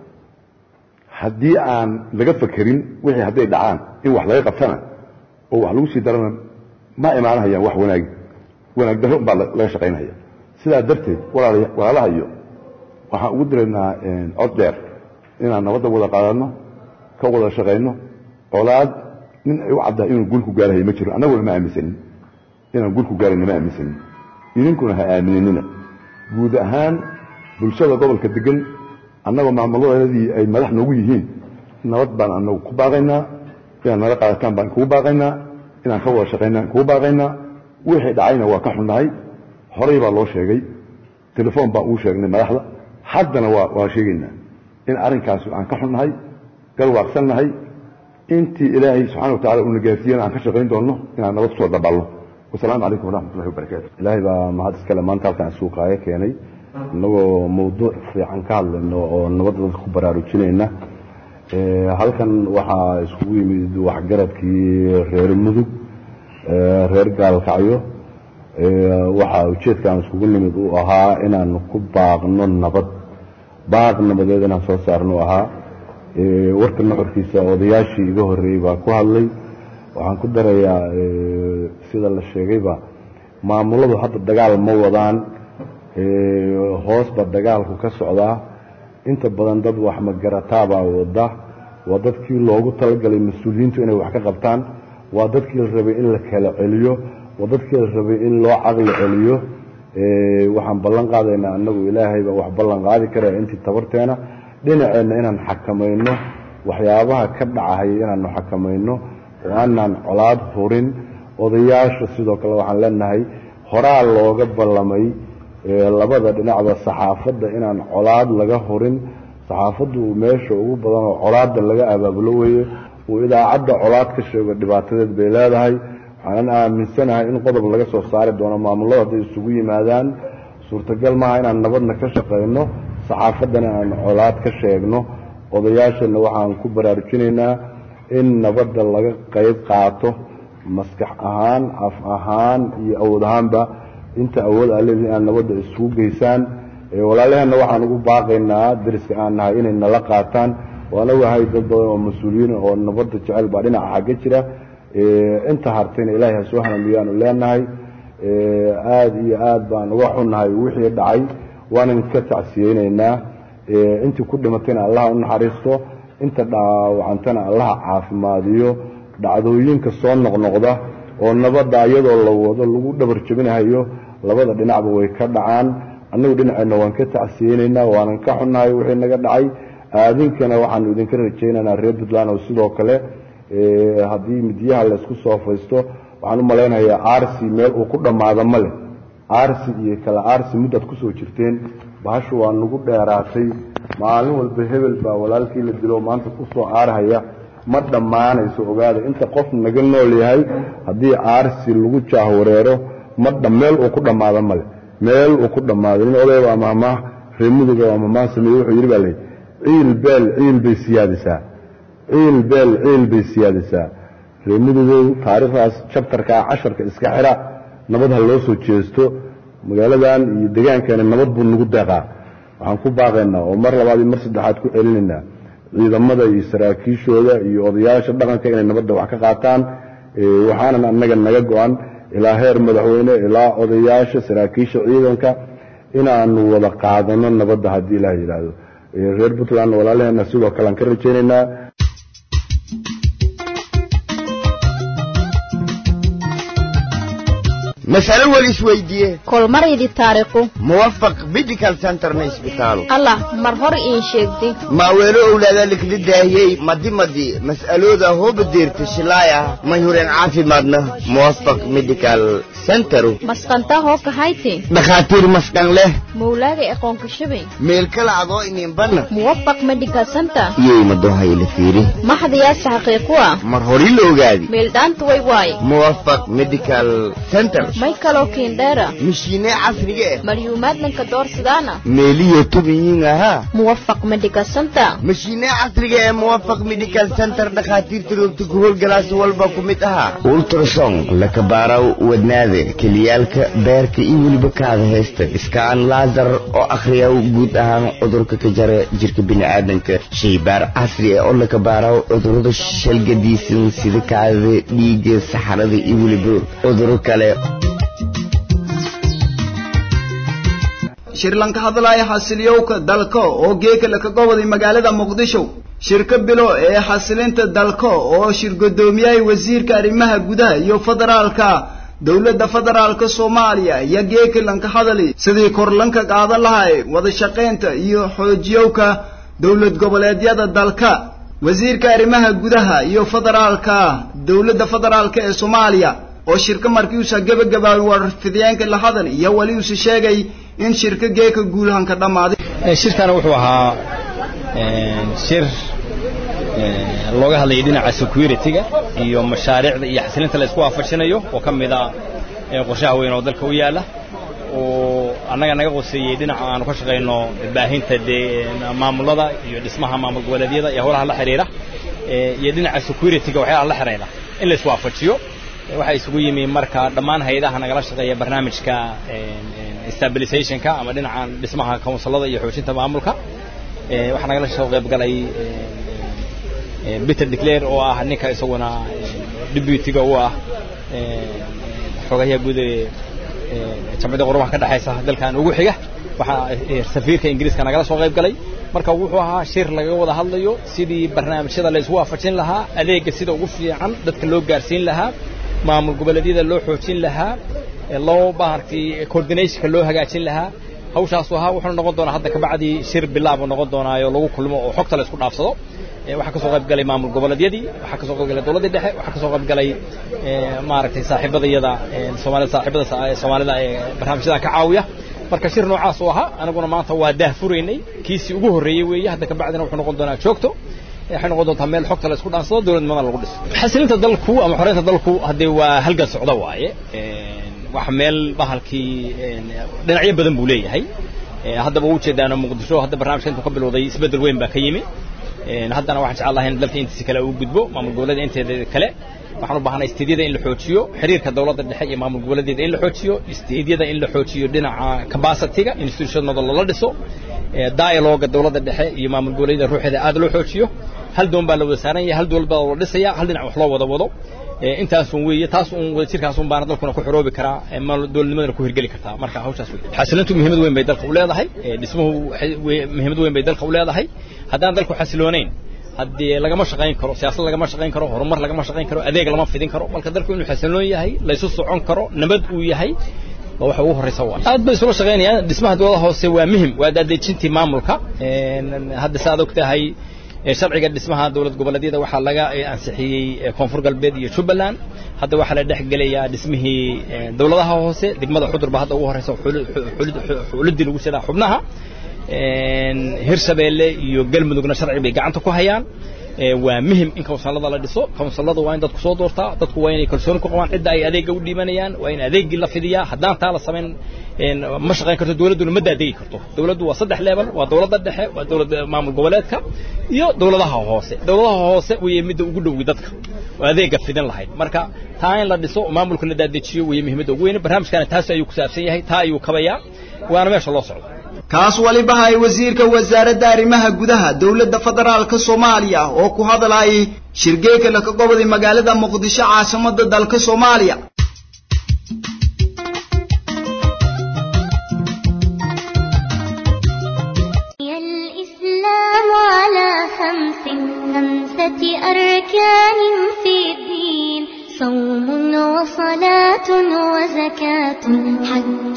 haddii aan laga fakerin wixii hadday dhacaan in wax laga qabtana oo wax lagu sii darana ma imaanahayaan wax wanaag wanaag darro umbaa laga shaqaynaya sidaa darteed walaalaha iyo waxaan ugu diraynaa cod dheer inaan nabadda wada qaadanno ka wada shaqayno colaad nin ay u caddahay inuu gulku gaarahayo ma jiro annaguna ma aaminsanin inaan gulku gaarayna ma aaminsanin idinkuna ha aaminanina guud ahaan bulshada gobolka degan annagoo maamuladeedii ay madax noogu yihiin nabad baan anagu ku baaqaynaa inaad nala qaadataan baan kugu baaqaynaa inaan ka wada shaqaynaan kugu baaqaynaa wixii dhacayna waa ka xunnahay horay baa loo sheegay telefoon baan uu sheegnay madaxda haddana waa waa sheegaynaa in arrinkaas aan ka xunnahay galwaaqsannahay intii ilaahay subxana wa tacala uuna gaarsiiyana aan ka shaqayn doonno inaan nabad kusoo dabalno wasalaamu calaykum waraxmatullahi wabarakaatu ilaahay baa mahad iskale maanta halkan suuqaayo keenay innagoo mawduuc fiican ka hadlayno oo nabadda dadka ku baraarujinayna halkan waxaa iskugu yimid waxgaradkii reer mudug reer gaalkacyo waxaa ujeedkaan iskugu nimid uu ahaa inaan ku baaqno nabad baaq nabadeed inaan soo saarno ahaa warka nuxurkiisa odayaashii iga horreeyey baa ku hadlay waxaan ku darayaa sida la sheegayba maamuladu hadda dagaal ma wadaan hoosba dagaalku ka socdaa inta badan dad wax magarataabaa wada waa dadkii loogu talagalay mas-uuliyiintu inay wax ka qabtaan waa dadkii la rabay in la kala celiyo waa dadkii la rabay in loo caqli celiyo waxaan ballan qaadaynaa annagu ilaahay baa wax ballan qaadi karaya intii tabarteena dhinaceenna inaan xakamayno waxyaabaha ka dhacahaya inaanu xakamayno oo aanaan colaad hurin odayaasha sidoo kale waxaan leenahay horaa looga ballamay labada dhinacba saxaafadda inaan colaad laga hurin saxaafaddu meesha ugu badan oo colaadda laga abaabulo weeye uu idaacadda colaad ka sheego dhibaatadeed bay leedahay waxaanan aaminsanahay in qodob laga soo saari doono maamulada hadday isugu yimaadaan suurtagal maaha inaan nabadna ka shaqayno saxaafaddana aan colaad ka sheegno odayaashana waxaan ku baraarujinaynaa in nabadda laga qayb qaato maskax ahaan af ahaan iyo awood ahaanba inta awood aa leedihin inaad nabadda isugu geysaan walaalaheenna waxaan ugu baaqaynaa dariska aan nahay inay nala qaataan waana wahay dad badan oo mas-uuliyiin oo nabadda jecel baa dhinaca xagga jira inta hartayna ilaahay ha soo hanamiyaanu leenahay aada iyo aad baan uga xunnahay wixii dhacay waanan ka tacsiyeynaynaa intii ku dhimatayna allaha u naxariisto inta dhaawacantana allaha caafimaadiyo dhacdooyinka soo noqnoqda oo nabadda iyadoo la wado lagu dhabar jebinahayo labada dhinacba way ka dhacaan annagu dhinaceenna waan ka tacsiyeynaynaa waanan ka xunnahay wixii naga dhacay aadinkana waxaanu idinka rajaynaynaa reer puntland oo sidoo kale haddii midiyaha laysku soo faysto waxaan u malaynayaa arsi meel uu ku dhammaado ma leh arsi iyo kale arsi muddaad kusoo jirteen bahashu waa nagu dheeraatay maalin walba hebel baa walaalkii la dilo maanta kusoo aarhaya ma dhammaanayso ogaada inta qof naga nool yahay haddii aarsi lagu jaahwareero ma meel uu ku dhammaado male meel uu ku dhammaado nin odayba ama amaah reemuduga ama amaah sameeye wuxuu yidhi baa lay ciil beel ciil bay siyaadisaa ciil beel ciil bay siyaadisaa reemudugow taariikhdaas jabtarkaa casharka iska xira nabad ha loo soo jeesto magaaladan iyo degaankeena nabad buu nagu deeqaa waxaan ku baaqaynaa oo mar labaad iyo mar saddexaad ku celinaynaa ciidamada iyo saraakiishooda iyo odayaasha dhaqanka inay nabadda wax ka qaataan waxaanan annaga naga go-an ilaa heer madaxweyne ilaa odayaasha saraakiisha ciidanka inaanu wada qaadano nabadda haddii ilaah yidhaahdo reer puntland walaalaheena sidoo kale aan ka rajaynaynaa mas'alo wal isweydiiye kolmaraydi taariikhu muwafaq medical centerna isbitaalo allah mar hor iin sheegdi maaweelo owlaada likli daahiyey madi madi mas'alooda hooba deerta shilaaya may hureen caafimaadna muwafaq medical centeru masqantaa hoo kahayti dhakhaatiir maskan leh mawlaagay aqoonka shabay meel kala adoo ininbanna muwafaq medical center iyay madohayla fiiri maxdayaase xaqiiqu ah mar hori la ogaadi meeldhaanta way waaye muwafaq medical center may kaloo kiindheera mishiine casriga eh malyuumaadnanka doorsidaana meeliyo tubiyiin ahaa muwafaq medical center mashiine casriga ee muwafaq medical center dhakhaatiirta roogta ku howlgalaasi walba ku mid ahaa ultrason lakabaaraw wadnaada keliyaalka beerka iyo weliba kaada haysta iskaan laasar oo akhriya guud ahaan cudurka ka jara jirka bini'aadanka shaybaar casri ah oo lakabaaraw cudurada shalgadiisan sida kaadada dhiigga saxarada iyo weliba cuduro kale shirlanka hadlaaya xasiliyowka dalka oo geekala ka goboday magaalada muqdisho shirka bilo ee xasilinta dalka oo shirgodoomiyay wasiirka arrimaha gudaha iyo federaalka dowladda federaalka soomaaliya iyo geekalanka hadali sidii korlanka qaadan lahay wada shaqaynta iyo xoojiyowka dowlad goboleedyada dalka wasiirka arrimaha gudaha iyo federaalka dowladda federaalka ee soomaaliya oo shirka markiiusa gebagabaabay warfidiyeenka la hadal iyo weli uuse sheegay in shirka geeka guulahanka dhammaaday shirkana wuxuu ahaa shir looga hadlayay dhinaca security-ga iyo mashaariicda iyo xasilinta la isku waafajinayo oo ka mid a qorshaha weyn oo dalka u yaala oo annaga naga qoseeyey dhinaca aanu ka shaqayno baahinta dee maamulada iyo dhismaha maamul goboleedyada iyo howlaha la xidhiira iyo dhinaca security-ga waxyaalaha la xidhiira in la iswaafajiyo waxaa isugu yimi marka dhammaan hay-adaha nagala shaqeeya barnaamijka stabilizationka ama dhinaca dhismaha counsilada iyo xoojinta maamulka waxaa nagala soo qayb galay peter declare oo ah ninka isaguna deputyga u ah xogayaha guud ee jamciyadda qurubaha ka dhexaysa dalkan ugu xiga waxaa safiirka ingiriiska nagala soo qayb galay marka wuxuu ahaa shir laga wada hadlayo sidii barnaamijyada la isku waafajin lahaa adeega sida ugu fiican dadka loo gaarsiin lahaa maamul goboleedyada loo xoojin lahaa loo baartay coordinationka loo hagaajin lahaa hawshaasu ahaa wuxuuna noqon doonaa hadda kabacdii shir bilaabuu noqon doonaayo lagu kulmo oo xogta la isku dhaafsado waxaa kasoo qayb galay maamul goboleedyadii waxaa kasoo qayb galay dowladdii dhexe waxaa kasoo qayb galay maaragtay saaxiibadayada soomaalida saaxiibada soomaalida ee barnaamijyada ka caawiya marka shir noocaas uu ahaa anaguna maanta waa daah furaynay kiisii ugu horreeyey weeye hadda kabacdina wuxuu noqon doonaa joogto waxay noqon doontaa meel xogta la isku dhaansado dowladnimada lagu dhiso xasilinta dalku ama xoreynta dalku haddee waa halgan socda waaye wax meel bahalkii dhinacyo badan buu leeyahay haddaba u jeedaano muqdisho hadda barnaamijka intuu ka bilowday isbeddel weyn baa ka yimi haddana waxaan jecel lahay in dalka intiisi kale uu gudbo maamul goboleeda inteeda kale waxaan u baahanay istiidyada in la xoojiyo xiriirka dowladda dhexe iyo maamul goboleedyada in la xoojiyo istiidyada in la xoojiyo dhinaca capacity-ga institutionada lala dhiso dialoga dowladda dhexe iyo maamul goboleedyada ruuxeeda aad loo xoojiyo hal doon baa la wada saaran yahay hal dowlad baa la dhisaya hal dhinac wax loo wada wado intaasun weeye taas un wadajirkaas un baana dalkuna ku xoroobi karaa dowladnimadana ku hirgeli kartaa marka hawshaas wey xasilintu muhiimad weyn bay dalka u leedahay dhismuhu muhiimad weyn bay dalka u leedahay haddaan dalku xasiloonayn haddii lagama shaqayn karo siyaasad lagama shaqayn karo horumar lagama shaqayn karo adeeg lama fidin karo marka dalku inuu xasiloon yahay laysu socon karo nabad uu yahay waa waxa ugu horreysa waa aad bay isula shaqaynayaan dhismaha dowladaha hoose waa muhim waa daadejintii maamulka hadda sa aad og tahay sharciga dhismaha dowlad goboleedyada waxaa laga ansixiyey koonfur galbeed iyo jubbaland hadda waxaa la dhex gelayaa dhismihii dowladaha hoose degmada xudurba hadda ugu horreysa xuliddii lagu jiraa xubnaha hirshabeelle iyo galmudugna sharci bay gacanta ku hayaan waa muhim in kawnsalada la dhiso kawnsalada waa in dadku soo doortaa dadku waa inay kalsooni ku qabaan cidda ay adeegga u dhiibanayaan waa in adeeggii la fidiyaa haddaan taa la samayn ma shaqayn karto dowladduna ma daadegi karto dowladdu waa saddex leebal waa dowladda dhexe waa dowladda maamul goboleedka iyo dowladaha hoose dowladaha hoose weeye midda ugu dhowi dadka oo adeegga fidin lahayd marka taa in la dhiso oo maamulka la daadejiyo weeye muhiimadda ugu weyne barnaamijkana taas ayuu ku saabsan yahay taa ayuu kabayaa waana meesha loo socdo kaas waliba hay wasiirka wasaaradda arrimaha gudaha dowladda federaalka soomaaliya oo ku hadlayay shirgeeka laka goboday magaalada muqdisho caasimadda dalka soomaaliya زكاة حج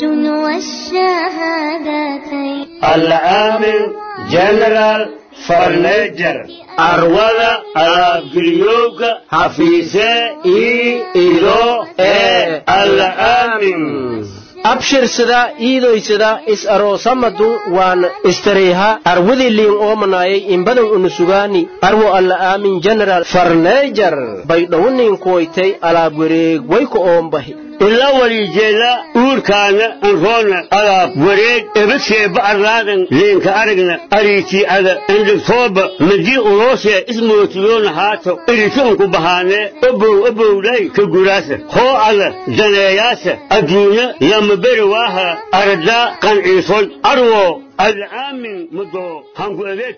والشهادتين العامل جنرال فرنيجر arwada alaabgeliyowga hafiise ii ido ee alaamin abshirsada iidoysada is aroosamadu waan istareyha arwadiliin oomanayay imbadan unusugaani arwo alla aamin general farneejar baydhowniin kuwaytay alaab wareeg wayku oombahi ila walijeeda uurkaana anroona alaab wareeg ebaseeba arlaadan leenka aragna ariitii ada endhigtooba madii uloosee ismootiyoona haato irituunku bahaanee obow obowlay ka guraasa hoo ada daneeyaasa adduunya lama beri waaha aradaa qanciisoy arwo alaamin mudoo hanku adeeg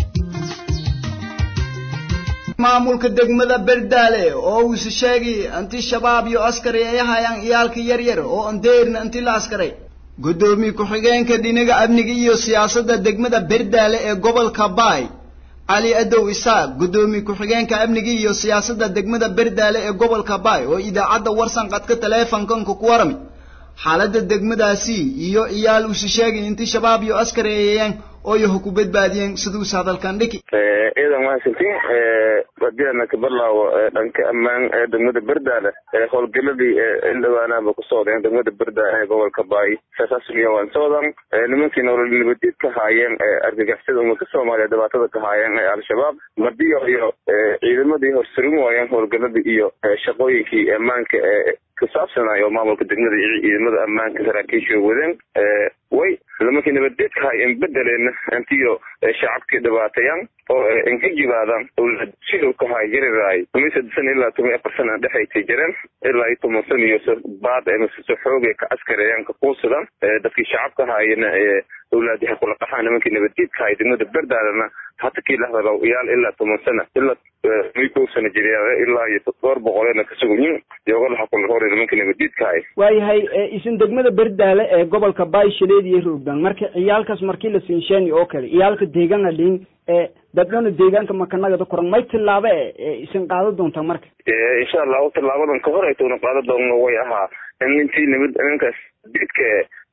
maamulka degmada berdaale oo uuse sheegay inti shabaab iyo askari ay hayaan iyaalka yaryar oo andeerna inti la askaray guddoomiye ku-xigeenka dhinaga amniga iyo siyaasadda degmada berdaale ee gobolka baay cali adow isaaq guddoomiye ku-xigeenka amniga iyo siyaasadda degmada berdaale ee gobolka baay oo idaacadda warsan qadka taleefankanka ku warami xaaladda degmadaasi iyo iyaal uuse sheegay inti shabaab iyo askari ay hayaan oo yaho ku badbaadiyeen siduuse hadalkan dhiki ciidan mahadsantiin hadii ana ka barlaawo dhanka ammaan ee degmada berdaale howlgeladii indhawaanaaba ku socdeen degmada berdaale ee gobolka baay saasasuliya waan socdan nimankii nolol nabadiid ka haayeen argagixisada ummadka soomaaliya dhibaatada ka haayeen ee al-shabaab madiyo iyo ciidamadii horsarin waayeen howlgeladii iyo shaqooyinkii ammaanka ee ku saabsanayo maamulka degmada iyo ciidamada ammaanka saraakiisha wadeen way nimankii nabadgeedka hay in bedeleen intiyo shacabkii dhibaateeyaan oo inka jibaadaan siduu ka hay jariraay toban saddex sana ilaa toban afar sana dhexaytay jireen ilaa iyo toban sana iyo baad mase xoogay ka askareeyaan ka quusadaan dadkii shacabka hayana awlaadi ha kula qaxaan nimankii nabadgeedka hay degmada berdaalana hata kii lahdalaw iyaal ilaa toban sana ilaa toban kow sana jiriya ilaa iyo dhowr boqoleena ka sugunyin yogolaha kula hore nimankii nabadgeedka hay waayahay isin degmada berdaale ee gobolka bayshileed iyo roogdaan marka ciyaalkaas markii la siinsheeni oo kale ciyaalka deegaana dhiin ee dadhona deegaanka makanagada koran may tillaaba e isin qaada doontaa marka insha allahu tillaabadan ka hor aytuna qaada doonno way ahaa in intii nimid nimankaas didka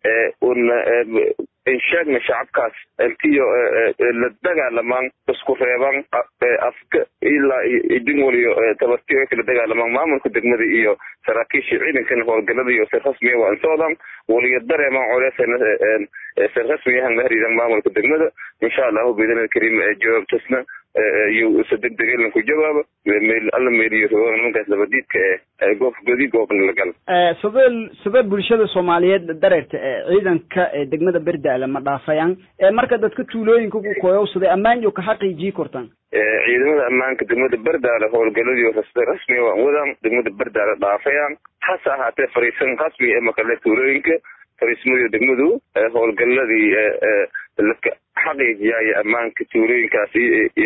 una insheegna shacabkaas intiyo la dagaalamaan isku reebaan afka ilaa idin waliyo tabartiyo ay kala dagaalamaan maamulka degmada iyo saraakiisha ciidankana howlgalada iyo sir rasmiya waan socdaan waliyo dareemaan coleysana sir rasmiyahan la hariiran maamulka degmada insha allahu biidnil kariim jawaabtasna iyo isa degdeg ku jawaabo meel alla meeliyo rogan nimankaas labadiidka ee goof godi goobna la gal sabee sabee bulshada soomaaliyeed dareerta ee ciidanka ee degmada berdaale ma dhaafayaan ee marka dadka tuulooyinka ku koyowsaday ammaan iyo ka xaqiijii kortaan ciidamada ammaanka degmada berdaale howlgaladii rasmiya waan wadaan degmada berdaale dhaafayaan hase ahaatee fariisan rasmi ee makale tuulooyinka fariismada degmadu howlgaladii laka xaqiijiyaayo ammaanka tuulooyinkaas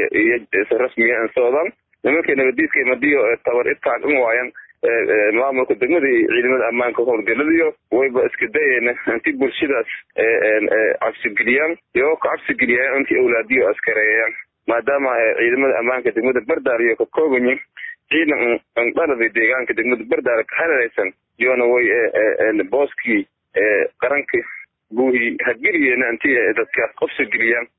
iyo rasmiya an socdaan nimanka nabadiidka madiyo tabar idkaan in waayan maamulka degmada iyo ciidamada ammaanka howlgaladiyo wayba iska dayeena inti bulshadaas cabsigeliyaan iyagoo ka cabsigeliyaan intii awlaadiyo askareeyaan maadaama ciidamada ammaanka degmada berdaale iyo ka koobanyi ciidan andhalada deegaanka degmada berdaale ka hareeraysan iyona way booskii qaranka buuhi hageliyeena intii dadkaas qofsa geliyaan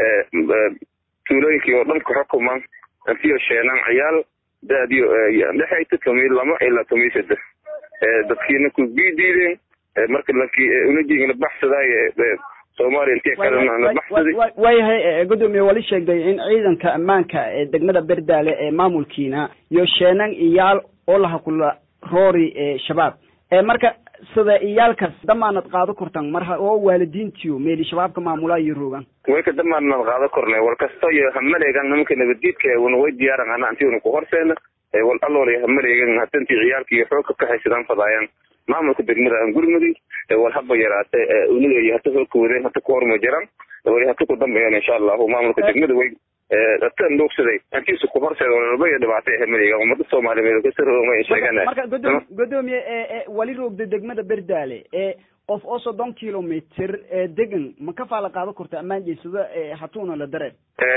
tuulooyinkii oo dhan ku xukumaan intiyo sheenaan ciyaal daadiyo dhexayta tomiy lama ilaa tomiy saddex dadkiina ku biidiideen marka lankii unajiigana baxsadaayo soomaaliya intii kalena la baxsaday waayahay gudoomiye wali sheegday in ciidanka ammaanka ee degmada berdaale ee maamulkiina iyo sheenan iyaal oo laha kula roori ee shabaab marka sida iyaalkaas damaanad qaado kortaan mar oo waalidiintiyo meeli shabaabka maamulaa iyo roogaan way ka damaanad qaado kornay wal kasto iyo hamaleegan nimanka nabadiidka una way diyaaran ana anti una ku horseena wal alloolay hamaleegan hadantii ciyaalka iyo xoogka ka haysadaan fadaayaan maamulka degmada aan gurmudi wal haba yaraate uniga iyo hata xoogka wadeen hata ku horma jiraan wali hata ku dambeeyaan insha allahu maamulka degmada way dadkan dhuugsaday antiisu ku horseeda walba iyo dhibaatay hamaleegan ummada soomaaliyeed kasaroma sheegana marka godoom godoomiye wali roogda degmada berdaale ee qof oo soddon kilomitr ee degan ma ka faala qaado korta ammaan jeysada hatuuna la dareen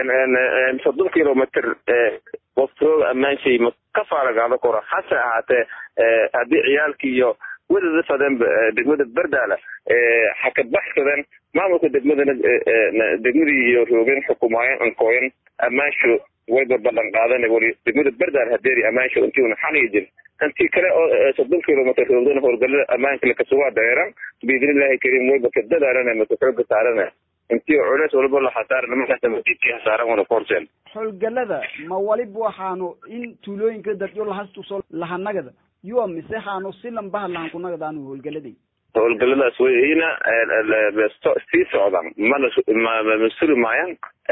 soddon kilomitr qof rooga ammaan shay ma ka faala qaado koro hase ahaatee haddii ciyaalkii iyo wadada fadeen degmada berdaala xakabaxsadan maamulka degmadana degmadii iyo roogeen xukumaayeen ankooyan amaansho wayba ballan qaadana wali degmada berdaala hadeeri amaansho intiuna xaniga jir intii kale oo soddon kilomitr roogdana howlgalada ammaanka lakasugaa dareeran biidnillahi kariim wayba ka dadaalana maka xooga saarana intii culeys walba la hasaara nimankaasa madiidkii hasaaran wana korseen howlgalada ma waliba waxaanu in tuulooyinka dadyo lahastuso lahanagada yuwa mise haanu si lambaha lahankunagadaanu howlgaladay howlgaladaas wayna sii socdaan mana ma suri maayaan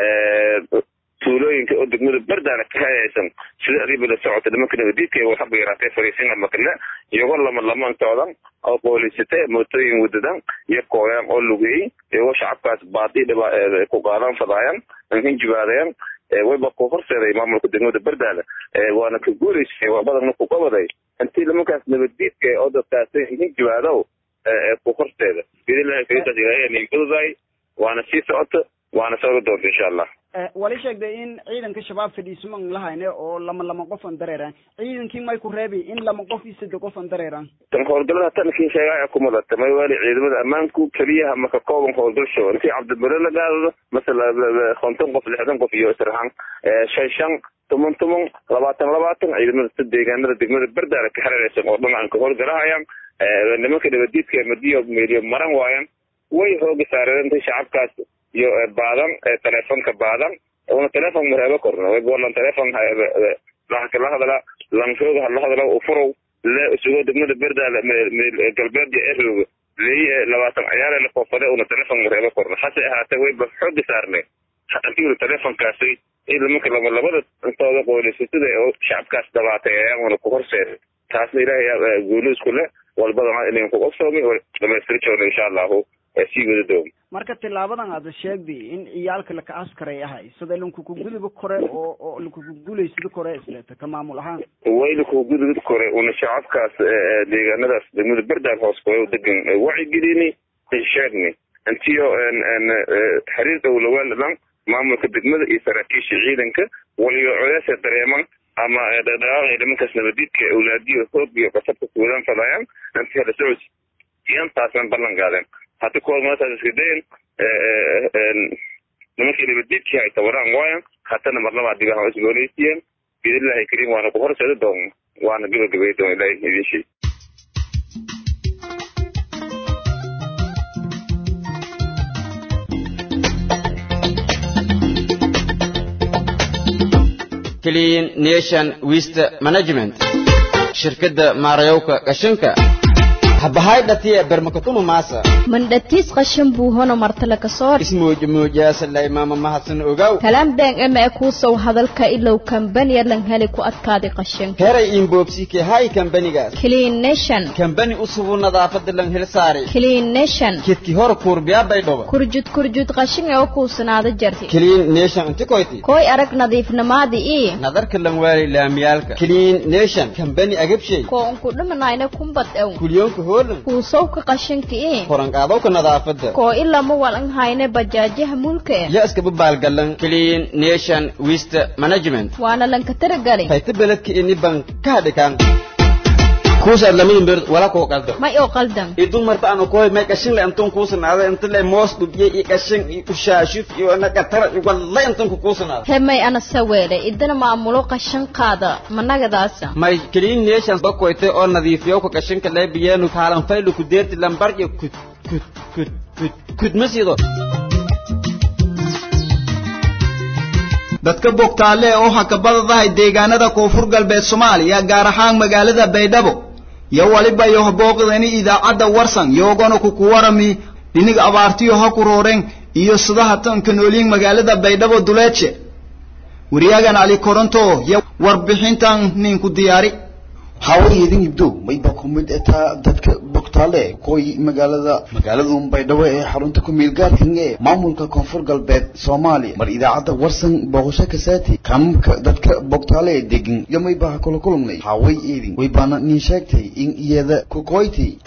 tuulooyinka oo degmada berdaana ka hayaysan sida adiba la socota nimanka nabadiidka waxaba yaraatee fariisinga makale iyagoo lama lamaan socdan oo boolisate mootooyin wadadan iyo kooyaan oo lugeeyey iyagoo shacabkaas baadi dhiba ku qaadan fadaayan hinjibaadayan wayba ku horseeday maamulka degmada berdaala waana ka guuleysay waa badanna ku qabaday intii nimankaas nabadiidka oo dadkaasi hinjibaadow ku horseeda biidnillahi kariimkaas ilaahay niinfududahay waana sii socota waana sooga doonta insha allah wali sheegday in ciidanka shabaab fadhiisuman lahayne oo lama lama qof an dareeraan ciidankii may ku reebi in lama qof iyo saddex qof an dareeraan tan howlgalada tankiin sheegaa ku mudata may wali ciidamada ammaanku keliyaha maka kooban howlgalsho intii cabdibare la gaadado masala konton qof lixdan qof iyo israhan shan shan toban toban labaatan labaatan ciidamada si deegaanada degmada berdaala ka hareeraysan oo dhan aan ka howlgalahayaan nimanka nabadiidka madiyo meeliyo maran waayan way hooga saareen intii shacabkaas iyo baadan telefonka baadan una telefon mareebo korno waybolan telefon la hadala lanshooga hala hadala ufurow le isugo degmada berdaala galbeed iyo erooga leey labaatan ciyaare la koofade una telefon mareebo korno hase ahaatee wayba xooga saarnay hadantiuna telefonkaasi in nimanka laba labada intooda qoylisasida oo shacabkaas dabaateeyaan una ku horseeda taasna ilaahay guuli isku le walbadana inayn ku qabsoomi dhamaystiri joogno insha allahu sii wada doom marka tilaabadan aada sheegday in ciyaalka laka askaray ahay sida lankukuguduba kore oo oo lakukuguleysida kore isleeta ka maamul ahaan way lakukugudubid kore una shacabkaas deegaanadaas degmada berdaal hoos koyo degan wacigelini sheegni intiyo xiriir dowlawaaladan maamulka degmada iyo saraakiisha ciidanka waliyo codeesa dareeman ama dhaqdhaqaaqay nimankaas nabadiidka awlaadiyo hoog iyo qasabka kuwadaan fadayaan intii hala socod iyantaasna ballan qaadeen hadda kuwaad maantaas iska dayan nimankii nabadiidkii ay tabaraan waayan hatana marnaba digaha isgooleysiiyeen biidnillahi kariim waana ku horseeda doon waana gabagabay doon ilaahi idin sheeg clean nation waste management shirkadda maarayowka qashinka habahaydhatiya bermakatuma maasa mandhatiis qashin buu hono martale ka soo ismuujmuujaasalay maama mahadsan ogaw kalaan been ema e kuusow hadalka ilow kambaniya lan heli ku adkaaday qashinka heray inboobsike hay kambanigaas clean nation kambani usubu nadaafada lan hel saari clean nation kidki hor kuurbiyaabay dhoba kurjud kurjud qashin ee u kuusanaada jarti clean nation inti koyti koy arag nadiifnamaadi ii nadarka lan waali laamiyaalka clean nation kambani agabshay koo unku dhimanayna kumbad ew kulyoonka hoolan kuusowka qashinka ii koranqaadowka nadaafada koo ilama walan hayne bajaajaha mulka eh ya iskaba baalgalan clean nation waste management waana lanka taragali hayta beledka ini ban ka hadhikaan kuusaad lamadin beerd wala koo qaldo may oo qaldan idun marta anu koy may qashin le antun kuusanaada inta le moos dhubye iyo qashin iyo ushaashif iyo naqatara iyo walla intan ku kuusanaada he may ana saweele idana maamulo qashin qaada managadaasa may clean nation bakoyte oo nadiifiyo ka qashinka le biyeenu kaalan faylu ku deerti lambar iyo kud kud kud kud kud masido dadka bogtaale oo hakabadadahay deegaanada koonfur galbeed soomaaliya gaar ahaan magaalada baydhabo iyo waliba iyo booqdani idaacadda warsan yoogana kuku warami dhinig abaartiyo ha ku rooreen iyo sidaha tanka nooliin magaalada baydhabo duleedshe wariyaagan cali koronto iyo warbixintan ninku diyaari hawayedin ibdow mayba ku mid etaa dadka bogtaale qoy magaalada magaalada baydhabo ee xarunta ku meelgaarkan ee maamulka koonfur galbeed soomaaliya mar idaacadda warsan booqasho kasaati kamamka dadka bogtaale ee degan iyo mayba ha kula kulmnay haway eedin waybaana nin sheegtay in iyada ku qoytay abaq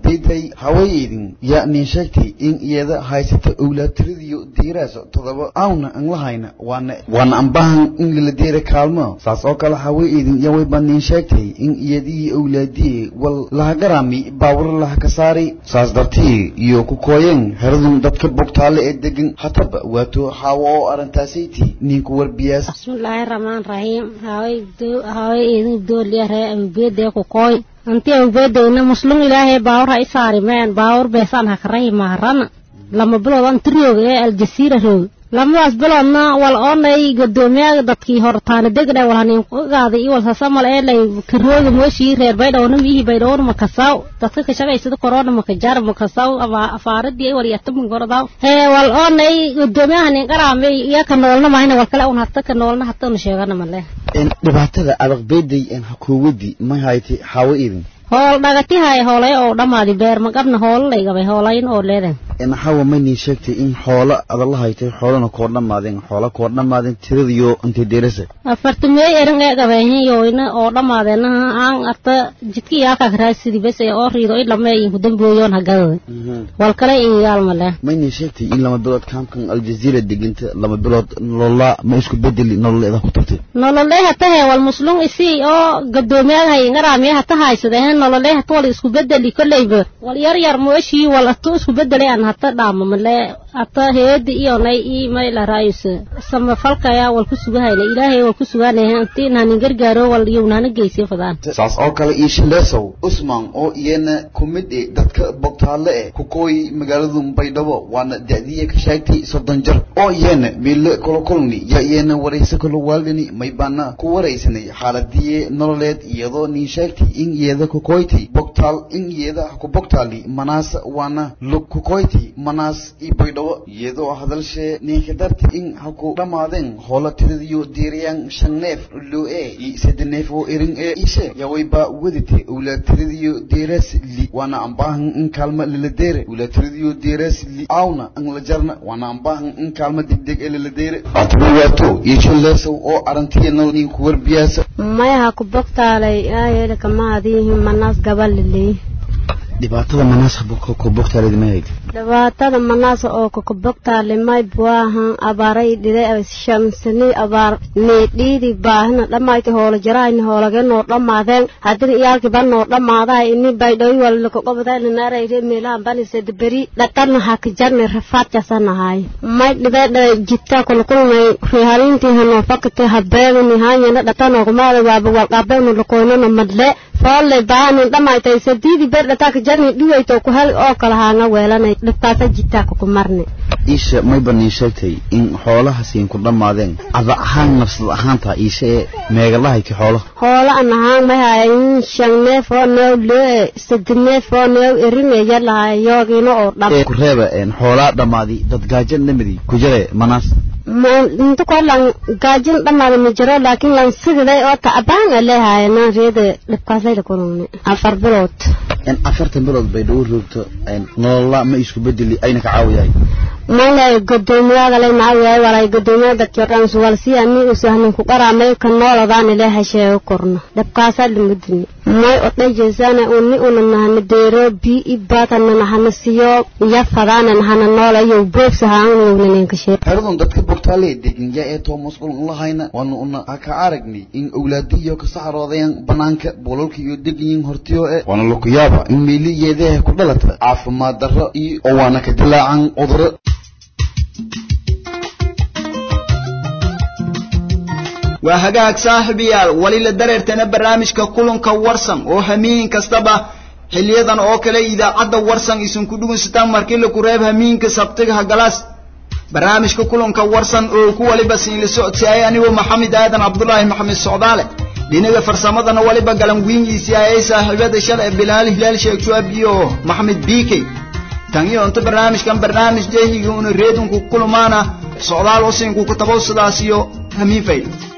beeday haweeneydin yaa nin sheegtay in iyada haysata owlaadtiradiyo diiraaso todoba awna aan lahayna waana waana ambahan in lala deera kaalmo saas oo kale haweeneydin yaa wayba nin sheegtay in iyadii owlaadiyey wal lahagaraami baawar laha ka saari saas dartii iyo ku kooyeen heradun dadka bogtaale ee degan hataba waato xaawo oo arrintaasaytii ninku warbiyaas bismillaahi raxmaan raxiim haway haway idin dooliya ree awgeedee ku kooy anti awgeedeyna muslum ilaahay baawar ha i saarimeen baawar beesaan hakarahi maharana lama bilood an tiriyooga ee aljasiira roog lamadaas biloodna wal oonay godoomiyaga dadkii hortaana degna wal hanin qaaday iyo wal sasamal ee lay karooga mooshii reer baydhowna miihi baydhowna makasaw dadka ka shaqaysada korona makajar makasaw ama afaaradii wal yatamin gordaw hee wal oonay godoomiyaga hanin qaraamay iyo ka noolna mahayna wal kale un hata ka noolna hata una sheegana male dhibaatada adag beeday en hakuuwadii ma haytay xaawo idin hool dhagatihay hoolay oo dhammaadi beer maqabna hoolo laygabay hoolayn oo leedan maxawa maynin sheegtay in xoolo adala haytay xoolana koo dhammaadeen xoola koo dhammaadeen tiradiyo intay deerasa afartameey eran ee gabayhin yoyna oo dhammaadeen aan arta jidkii yaalkaa karaasidi bes ee oo riido in lameeyin kudambooyoon hagadada wal kale in yaal male maynin sheegtay in lama bilood kaamkan aljaziira deginta lama bilood nolola ma isku bedeli nololeeda ku tagtay nololee hatahe wal muslum isii oo gadoomiyaagahay ngaraamiye hata haysadeen nololee hata wal isku bedeli kolleyba wal yar yar mooshii wal atu isku bedelay aan hata dhaama male hata heedi iyonay ii mayla raayus samafalkaya wal ku sugahayna ilaahay wal ku sugaanaya intii naanin gargaaro wal yownaana geysiyo fadaan saas oo kale iyo shileesow usman oo iyana ku mid eh dadka bogtaale eh ku kooy magaaladu baydhabo waana da'diya ka sheegtay soddon jar oo iyana meelo kula kulni yaa iyana warayso kala waaldhani may baana ku waraysanay xaaladii nololeed iyadoo nin sheegtay in iyada ku kooytay bogtaal in iyada ku bogtaali manaas waana lug ku kooytay manaas iyo baydhabo iyadoo hadalshee ninka darti in ha ku dhammaadeen hoola tiradiyo diiriyaan shan neef loo ee iyo saddex neef oo erin ee ishe yaa wayba wadite owlaad tiradiyo deeras li waana ambaahan in kaalma lala deere owlaad tiradiyo deeras li aawna an la jarna waana ambaahan in kaalma degdeg ee lala deere atbawaato iyo shileesow oo arantiya nal nin ku warbiyaasa mayaha ku bogtaalay aayele kamaadiihi manaas gabaliley dhibaatada manaas ku bogtaaleed ma hayd dhibaatada manaas oo kakabogtaale may buahan abaaray dhide shamsani abaar needhiidi baahina dhammayti hoola jarahayni hoolagenoo dhammaadeen haddina iyaalkiba noo dhammaaday ini baydhoy walakaqobadayna naarayre meelahan banisada beri dhaqanna hakajarni rafaadkasanahay may dhibedha jita kulkulmay rihalintii hanoo fakate habeegani hanyana dhatanoogumaada waaba walqabeenu lakoynana madle foolle baahanin dhammaytay sadiidi ber dhataaka jarni dhiwayto ku hel oo kala haanga weelanay dhibkaasa jitaaka ku marne iisha mayba nin sheegtay in xoolahaasiin ku dhammaadeen ada ahaan nafsad ahaanta iisha ee meegalahayti xoolaha hoola an ahaan may hayn shan neef oo neew lee sadi neef oo neew eringeya lahay yoogina oo dhab ku reeba xoolaa dhammaadi dad gaajan lamidi ku jare manaas inta koo lan gaajin dhammaada ma jiro laakiin lan sididay oo tacbaan a leehayana reeda dhibkaasayla kulumne afar bilood afartan bilood bay dhawo roogto nolola ma isku bedeli ayna ka caawiyahay malay godoomiyagalay macawiyahay walay godoomiya dadkiordhan suwalsi ani usahnin ku qaramay ka nooladaani lee hasheego korno dhibkaasaa limadini may odhajeesana uni una nahana deero bi i baatana nahana siyo iya fadaana nahana noolayo boogsahaanyownaneenkashee xeradun dadka bogtaale deginja ee toomasqul lahayna waanu una ka aragnay in owlaadiyo ka saxroodayaan banaanka boololka iyo degayin hortiyo ee waana lakuyaaba in meeliyeedaha ku dhalata caafimaad darro iyo oo waana ka dilaacan cuduro waa hagaag saaxiibayaal wali la dareertana barnaamijka kulanka warsan oo hamiin kastaba xiliyadan oo kale idaacadda warsan isinku dhugunsataan markii laku reeb hamiinka sabtiga hagalaas barnaamijka kulanka warsan oo ku waliba siin la socodsiiyay anigoo maxamed aadan cabdulaahi maxamed socdaale dhinaga farsamadana waliba galan wiingiisii ayay saaxiibada shalay bilaal hilaal sheekh shuab iyo maxamed biikey tan iyo inta barnaamijkan barnaamij jehiga una reedunku kulmaana socdaal usinku ku tabow sidaas iyo hamiin fayl